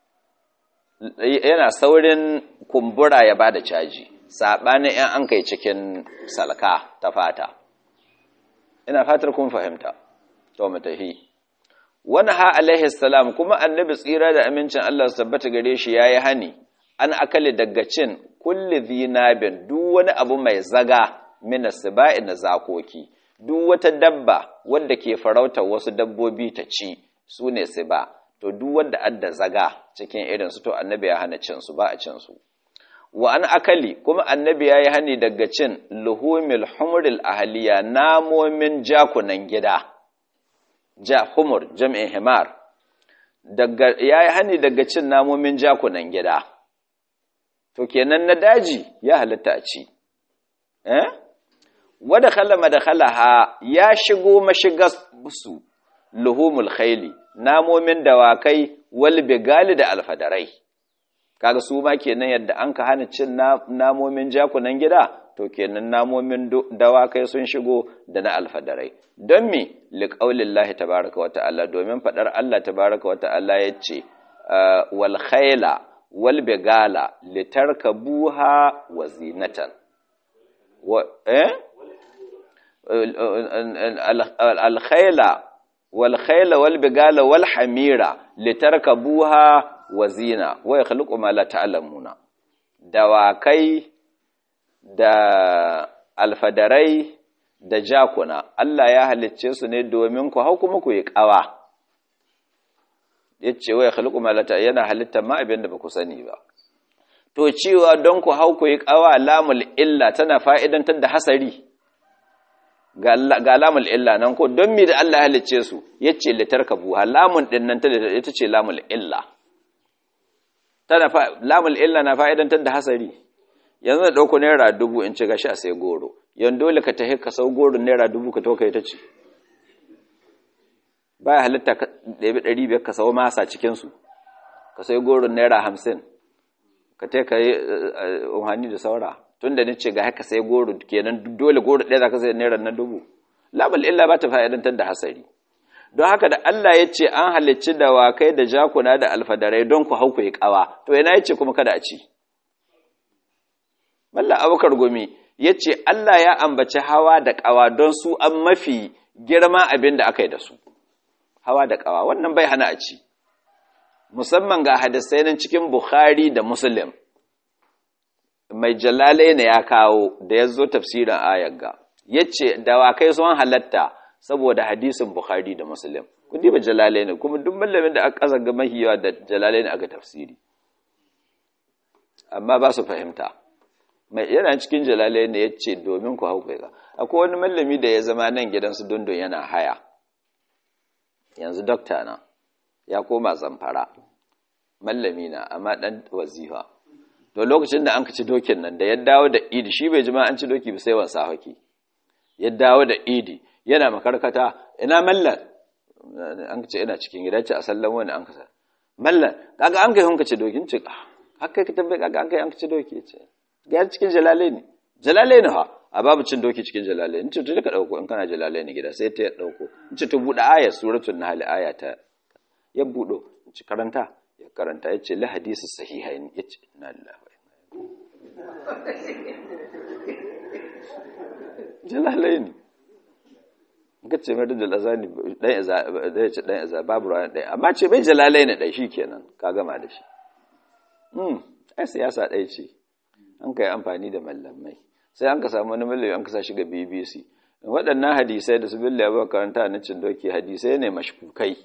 A: yana saurin kumbura ya ba da caji saɓanin ‘yan an ka yi cikin salka ta fata ina fatar kun fahimta to matahi wani ha alaihi salam kuma annabi tsira da amincin Allah su tabbata gare shi yayi hani an akali daga cin kulli zinabin duk wani abu mai zaga mina siba'i na zakoki duk wata dabba wadda ke farautar wasu dabbobi ta ci su ne siba to duk wanda adda zaga cikin irin su to annabi ya hana cin su ba a cin su wa an akali kuma annabi ya yi hani daga cin luhumil humuril ahaliya namomin jakunan gida ja humur jam'in himar daga ya yi hani daga cin namomin jakunan gida to kenan na daji ya halitta a ci eh wada khala madkhalaha ya shigo mashigar su luhumul khayli namomin dawakai wal bigali da alfadarai kaga su ma kenan yadda an ka hana cin namomin jakunan gida to kenan namomin dawakai sun shigo da na alfadarai don me liqaulillahi tabaaraka wa ta'ala domin fadar Allah tabaaraka wa ta'ala yace wal khayla wal bigala litarkabuha wa zinatan wa eh al khayla wal khayla wal bigala wal hamira litarkabuha wa zina wa yakhluqu ma la ta'lamuna dawakai da alfadarai da jakuna Allah ya halicce su ne domin ku hau kuma ku yi kawa yace wa yakhluqu ma la yana halitta ma abin da baku sani ba to cewa don ku hau ku yi kawa lamul illa tana fa'idantar da hasari ga lamul illa nan ko don mi da Allah ya halicce su yace litarkabu lamun din nan ta ita ce lamul illa tana lamul illa na fa'idantar da hasari yanzu da dauko naira dubu in ci gashi a sai goro yan dole ka tahi ka sau goro naira dubu ka to kai ta ci baya halitta ka ɗabi ɗari biyar ka sau masa cikin su ka sai goro naira hamsin ka ta ka yi umarni da saura tun da nace ga haka sai goro kenan dole goro ɗaya za ka sai naira na dubu labal illa ba ta fa'idantar da hasari don haka da Allah ya ce an halicci dawakai da jakuna da alfadarai don ku hau ku yi kawa to yana ya ce kuma kada a ci Mallam abokar gumi ya ce Allah ya ambaci hawa da kawa don su an mafi girma abin da aka yi da su hawa da kawa wannan bai hana a ci musamman ga hadisai nan cikin Bukhari da Muslim mai jalalai ne ya kawo da ya zo tafsirin ayar ga ya ce dawakai sun halatta saboda hadisin Bukhari da Muslim kun diba jalalai ne kuma duk mallamin da aka kaza ga mahiyawa da jalalai ne aka tafsiri amma ba su fahimta mai yana cikin jalalai ne ya ce domin ku hau kai akwai wani mallami da ya zama nan gidansu dundun yana haya yanzu dokta na ya koma zamfara mallami na amma dan wazifa to lokacin da an ci dokin nan da ya dawo da idi shi bai jima an ci doki ba sai wansa haki ya dawo da idi yana makarkata ina mallan an ce ina cikin gida ce a sallan wani an kasa mallan kaga an kai hunka ci dokin ce haka ka tambaye kaga an kai an ci doki ce ga cikin jalale ne jalale ne ha a babu cin doki cikin jalale in ce to ka dauko in kana jalale ne gida sai ta ya dauko in ce to bude aya suratul nahl aya ta ya budo in ce karanta ya karanta ya ce la hadisi sahihain ya ce inna lillahi wa jalalai ne ga ce mai da jalazani dan iza zai ce dan iza babu ruwan ɗaya amma ce bai jalalai ne ɗai shi kenan ka gama da shi hmm ai siyasa ɗaya ce an kai amfani da mallamai sai an ka samu wani mallami an ka sa shi ga BBC waɗannan hadisai da su billa ya karanta na cin doki hadisai ne mashkukai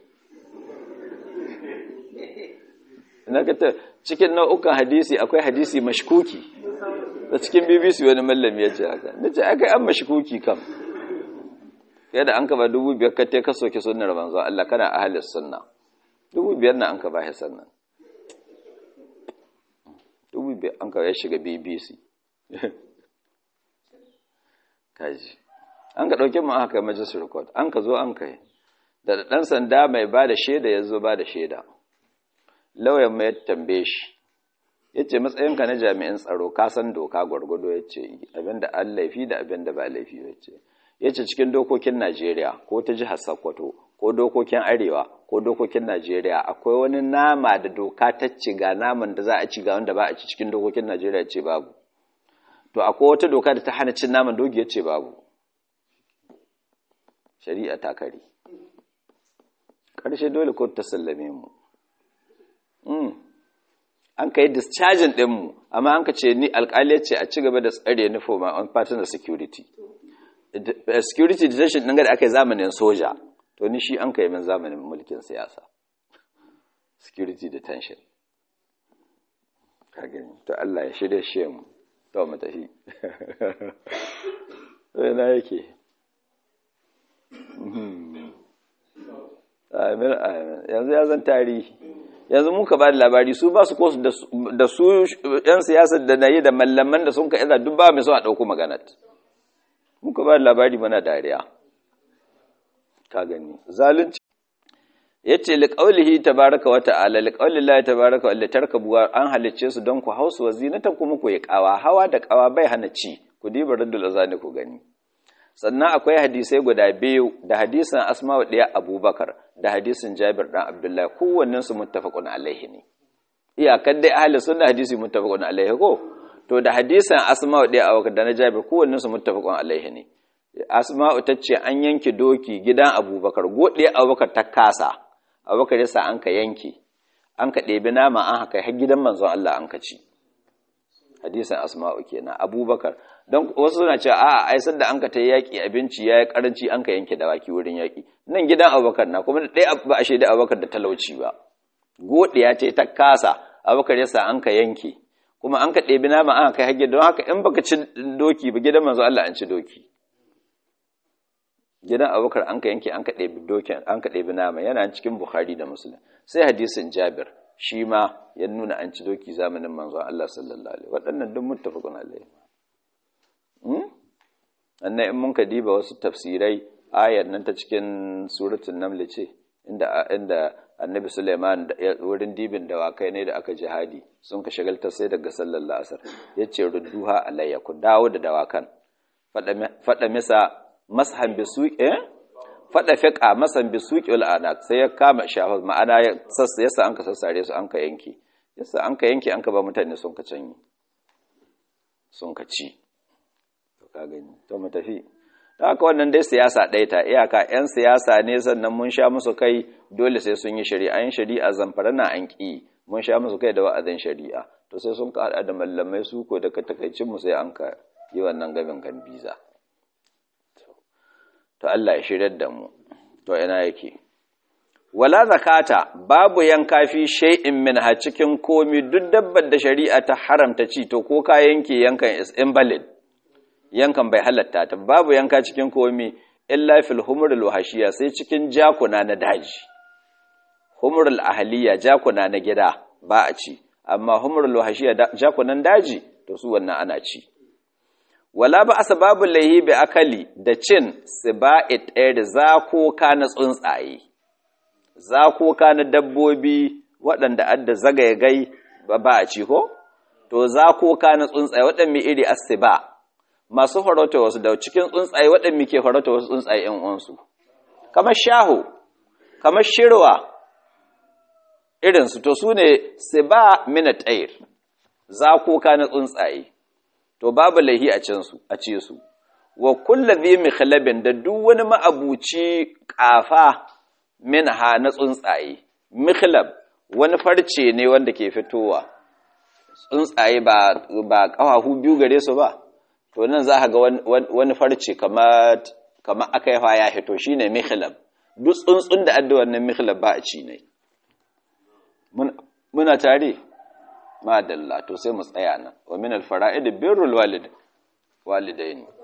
A: na ka cikin nau'ukan hadisi akwai hadisi mashkuki da cikin BBC wani mallami ya ce haka na ce aka an mashkuki kam fiye da an ka ba dubu biyar ka te ka soke sunnar manzo Allah kana ahalis sunna dubu biyar na an ka ba sannan dubu biyar an ka ya shiga BBC kaji an ka ɗauke mu aka majalisar record an ka zo an kai da ɗan sanda mai ba da shaida ya zo ba da shaida lauyan mai tambaye shi ya ce matsayinka na jami'in tsaro ka san doka gwargwado ya ce abinda an laifi da abinda ba laifi ya ce ya ce cikin dokokin najeriya ko ta jihar sokoto ko dokokin arewa ko dokokin najeriya akwai wani nama da doka ta ci ga naman da za a ci ga wanda ba a ci cikin dokokin najeriya ce babu to akwai wata doka da ta hana cin naman dogi ya ce babu shari'a ta kare ƙarshe dole ko ta sallame mu an ka yi discharging ɗinmu amma an ka ce ni alƙali ce a ci gaba da tsare ni for my own partner security security detention ɗin da aka yi zamanin soja to ni shi an ka yi min zamanin mulkin siyasa security detention ka gani to Allah ya shirya shi mu to mu tafi to na yake amin amin yanzu ya zan tarihi yanzu muka ba da labari su ba su ko da su yan siyasar da na yi da mallaman da sun ka iza duk ba mai son a ɗauko maganat muka ba da labari mana dariya ka gani zalunci ya ce liƙaulihi tabaraka wata ala liƙaulin lahi tabaraka wa tarkabuwa an halicce su don ku hausu wa zinatan kuma ku yi ƙawa hawa da ƙawa bai hana ci ku diba raddul azani ku gani sannan akwai hadisai guda biyu da hadisin asma'u ɗaya abubakar da hadisin jabir ɗan abdullahi kowannen su muttafaqun alaihi ne iyakar dai ahli sunna hadisi muttafaqun alaihi ko to da hadisin asma'u ɗaya abubakar da na jabir kowannen su muttafaqun alaihi ne asma'u ta ce an yanke doki gidan abubakar goɗe abubakar ta kasa abubakar yasa an ka yanke an ka ɗebi nama an haka har gidan manzon Allah an ka ci hadisin asma'u kenan abubakar don wasu suna cewa a'a ai sanda an ka ta yaki abinci yayi karanci an ka yanke dawaki wurin yaki nan gidan abubakar na kuma dai ba a shaida abubakar da talauci ba godiya ce ta kasa abubakar yasa an ka yanke kuma an ka ɗebi nama an kai hage don haka in baka ci doki ba gidan manzo Allah an ci doki gidan abubakar an ka yanke an ka ɗebi dokin an ka ɗebi nama yana cikin bukhari da muslim sai hadisin jabir shi ma ya nuna an ci doki zamanin manzon Allah sallallahu alaihi waɗannan duk muttafaqun alaihi annan in mun ka diba wasu tafsirai ayar nan ta cikin suratul naml ce inda inda annabi Sulaiman wurin dibin dawakai ne da aka jihadi sun ka shagalta sai daga sallallahu asar yace rudduha alayya ku dawo da dawakan fada misa mashan bisuqi eh fada fiqa masan bisuqi wal anak sai ya kama shahuz ma'ana ya sassa yasa an ka sassare su an ka yanke yasa an ka yanke an ka ba mutane sun ka canyi sun ka ci to ka gani to mu tafi haka wannan dai siyasa ɗaya ta iyaka 'yan siyasa ne sannan mun sha musu kai dole sai sun yi shari'a yin shari'a zamfara na an ƙi mun sha musu kai da wa'azin shari'a to sai sun ka da mallamai su ko daga takaicin mu sai an ka yi wannan gabin kan biza to Allah ya shirar da mu to ina yake wala zakata babu yanka fi shay'in min ha cikin komi duk dabbar da shari'a ta haramta ci to ko ka yanke yankan is invalid yankan bai halatta ta babu yanka cikin komi illa fil humrul wahashiya sai cikin jakuna na daji humrul ahliya jakuna na gida ba a ci amma humrul wahashiya jakunan daji to su wannan ana ci wala ba asbabu lahi bi akali da cin siba'it ɗaya da zakoka na tsuntsaye zakoka na dabbobi waɗanda adda zagayagai ba a ci ko to zakoka na tsuntsaye waɗanda iri asiba masu farauta wasu da cikin tsuntsaye waɗanda ke farauta wasu tsuntsaye ‘yan uwansu, kamar shaho, kamar shirwa irinsu, to su ne su ba minatayir, zakoka na tsuntsaye, to babu laihi a cinsu, a ce su, wa kulla zai mikhalabin da duk wani ma'abuci ƙafa minha na tsuntsaye, mikhlab wani farce ne wanda ke fitowa, tsuntsaye ba ƙafafu biyu gare su ba. to nan za ga wani farce kama aka yafa ya hito shi ne mihlab duk tsuntsun da adda wannan mihlab ba a ci ne muna tare madalla to sai mu tsaya nan wa min alfara'id birrul walid walidaini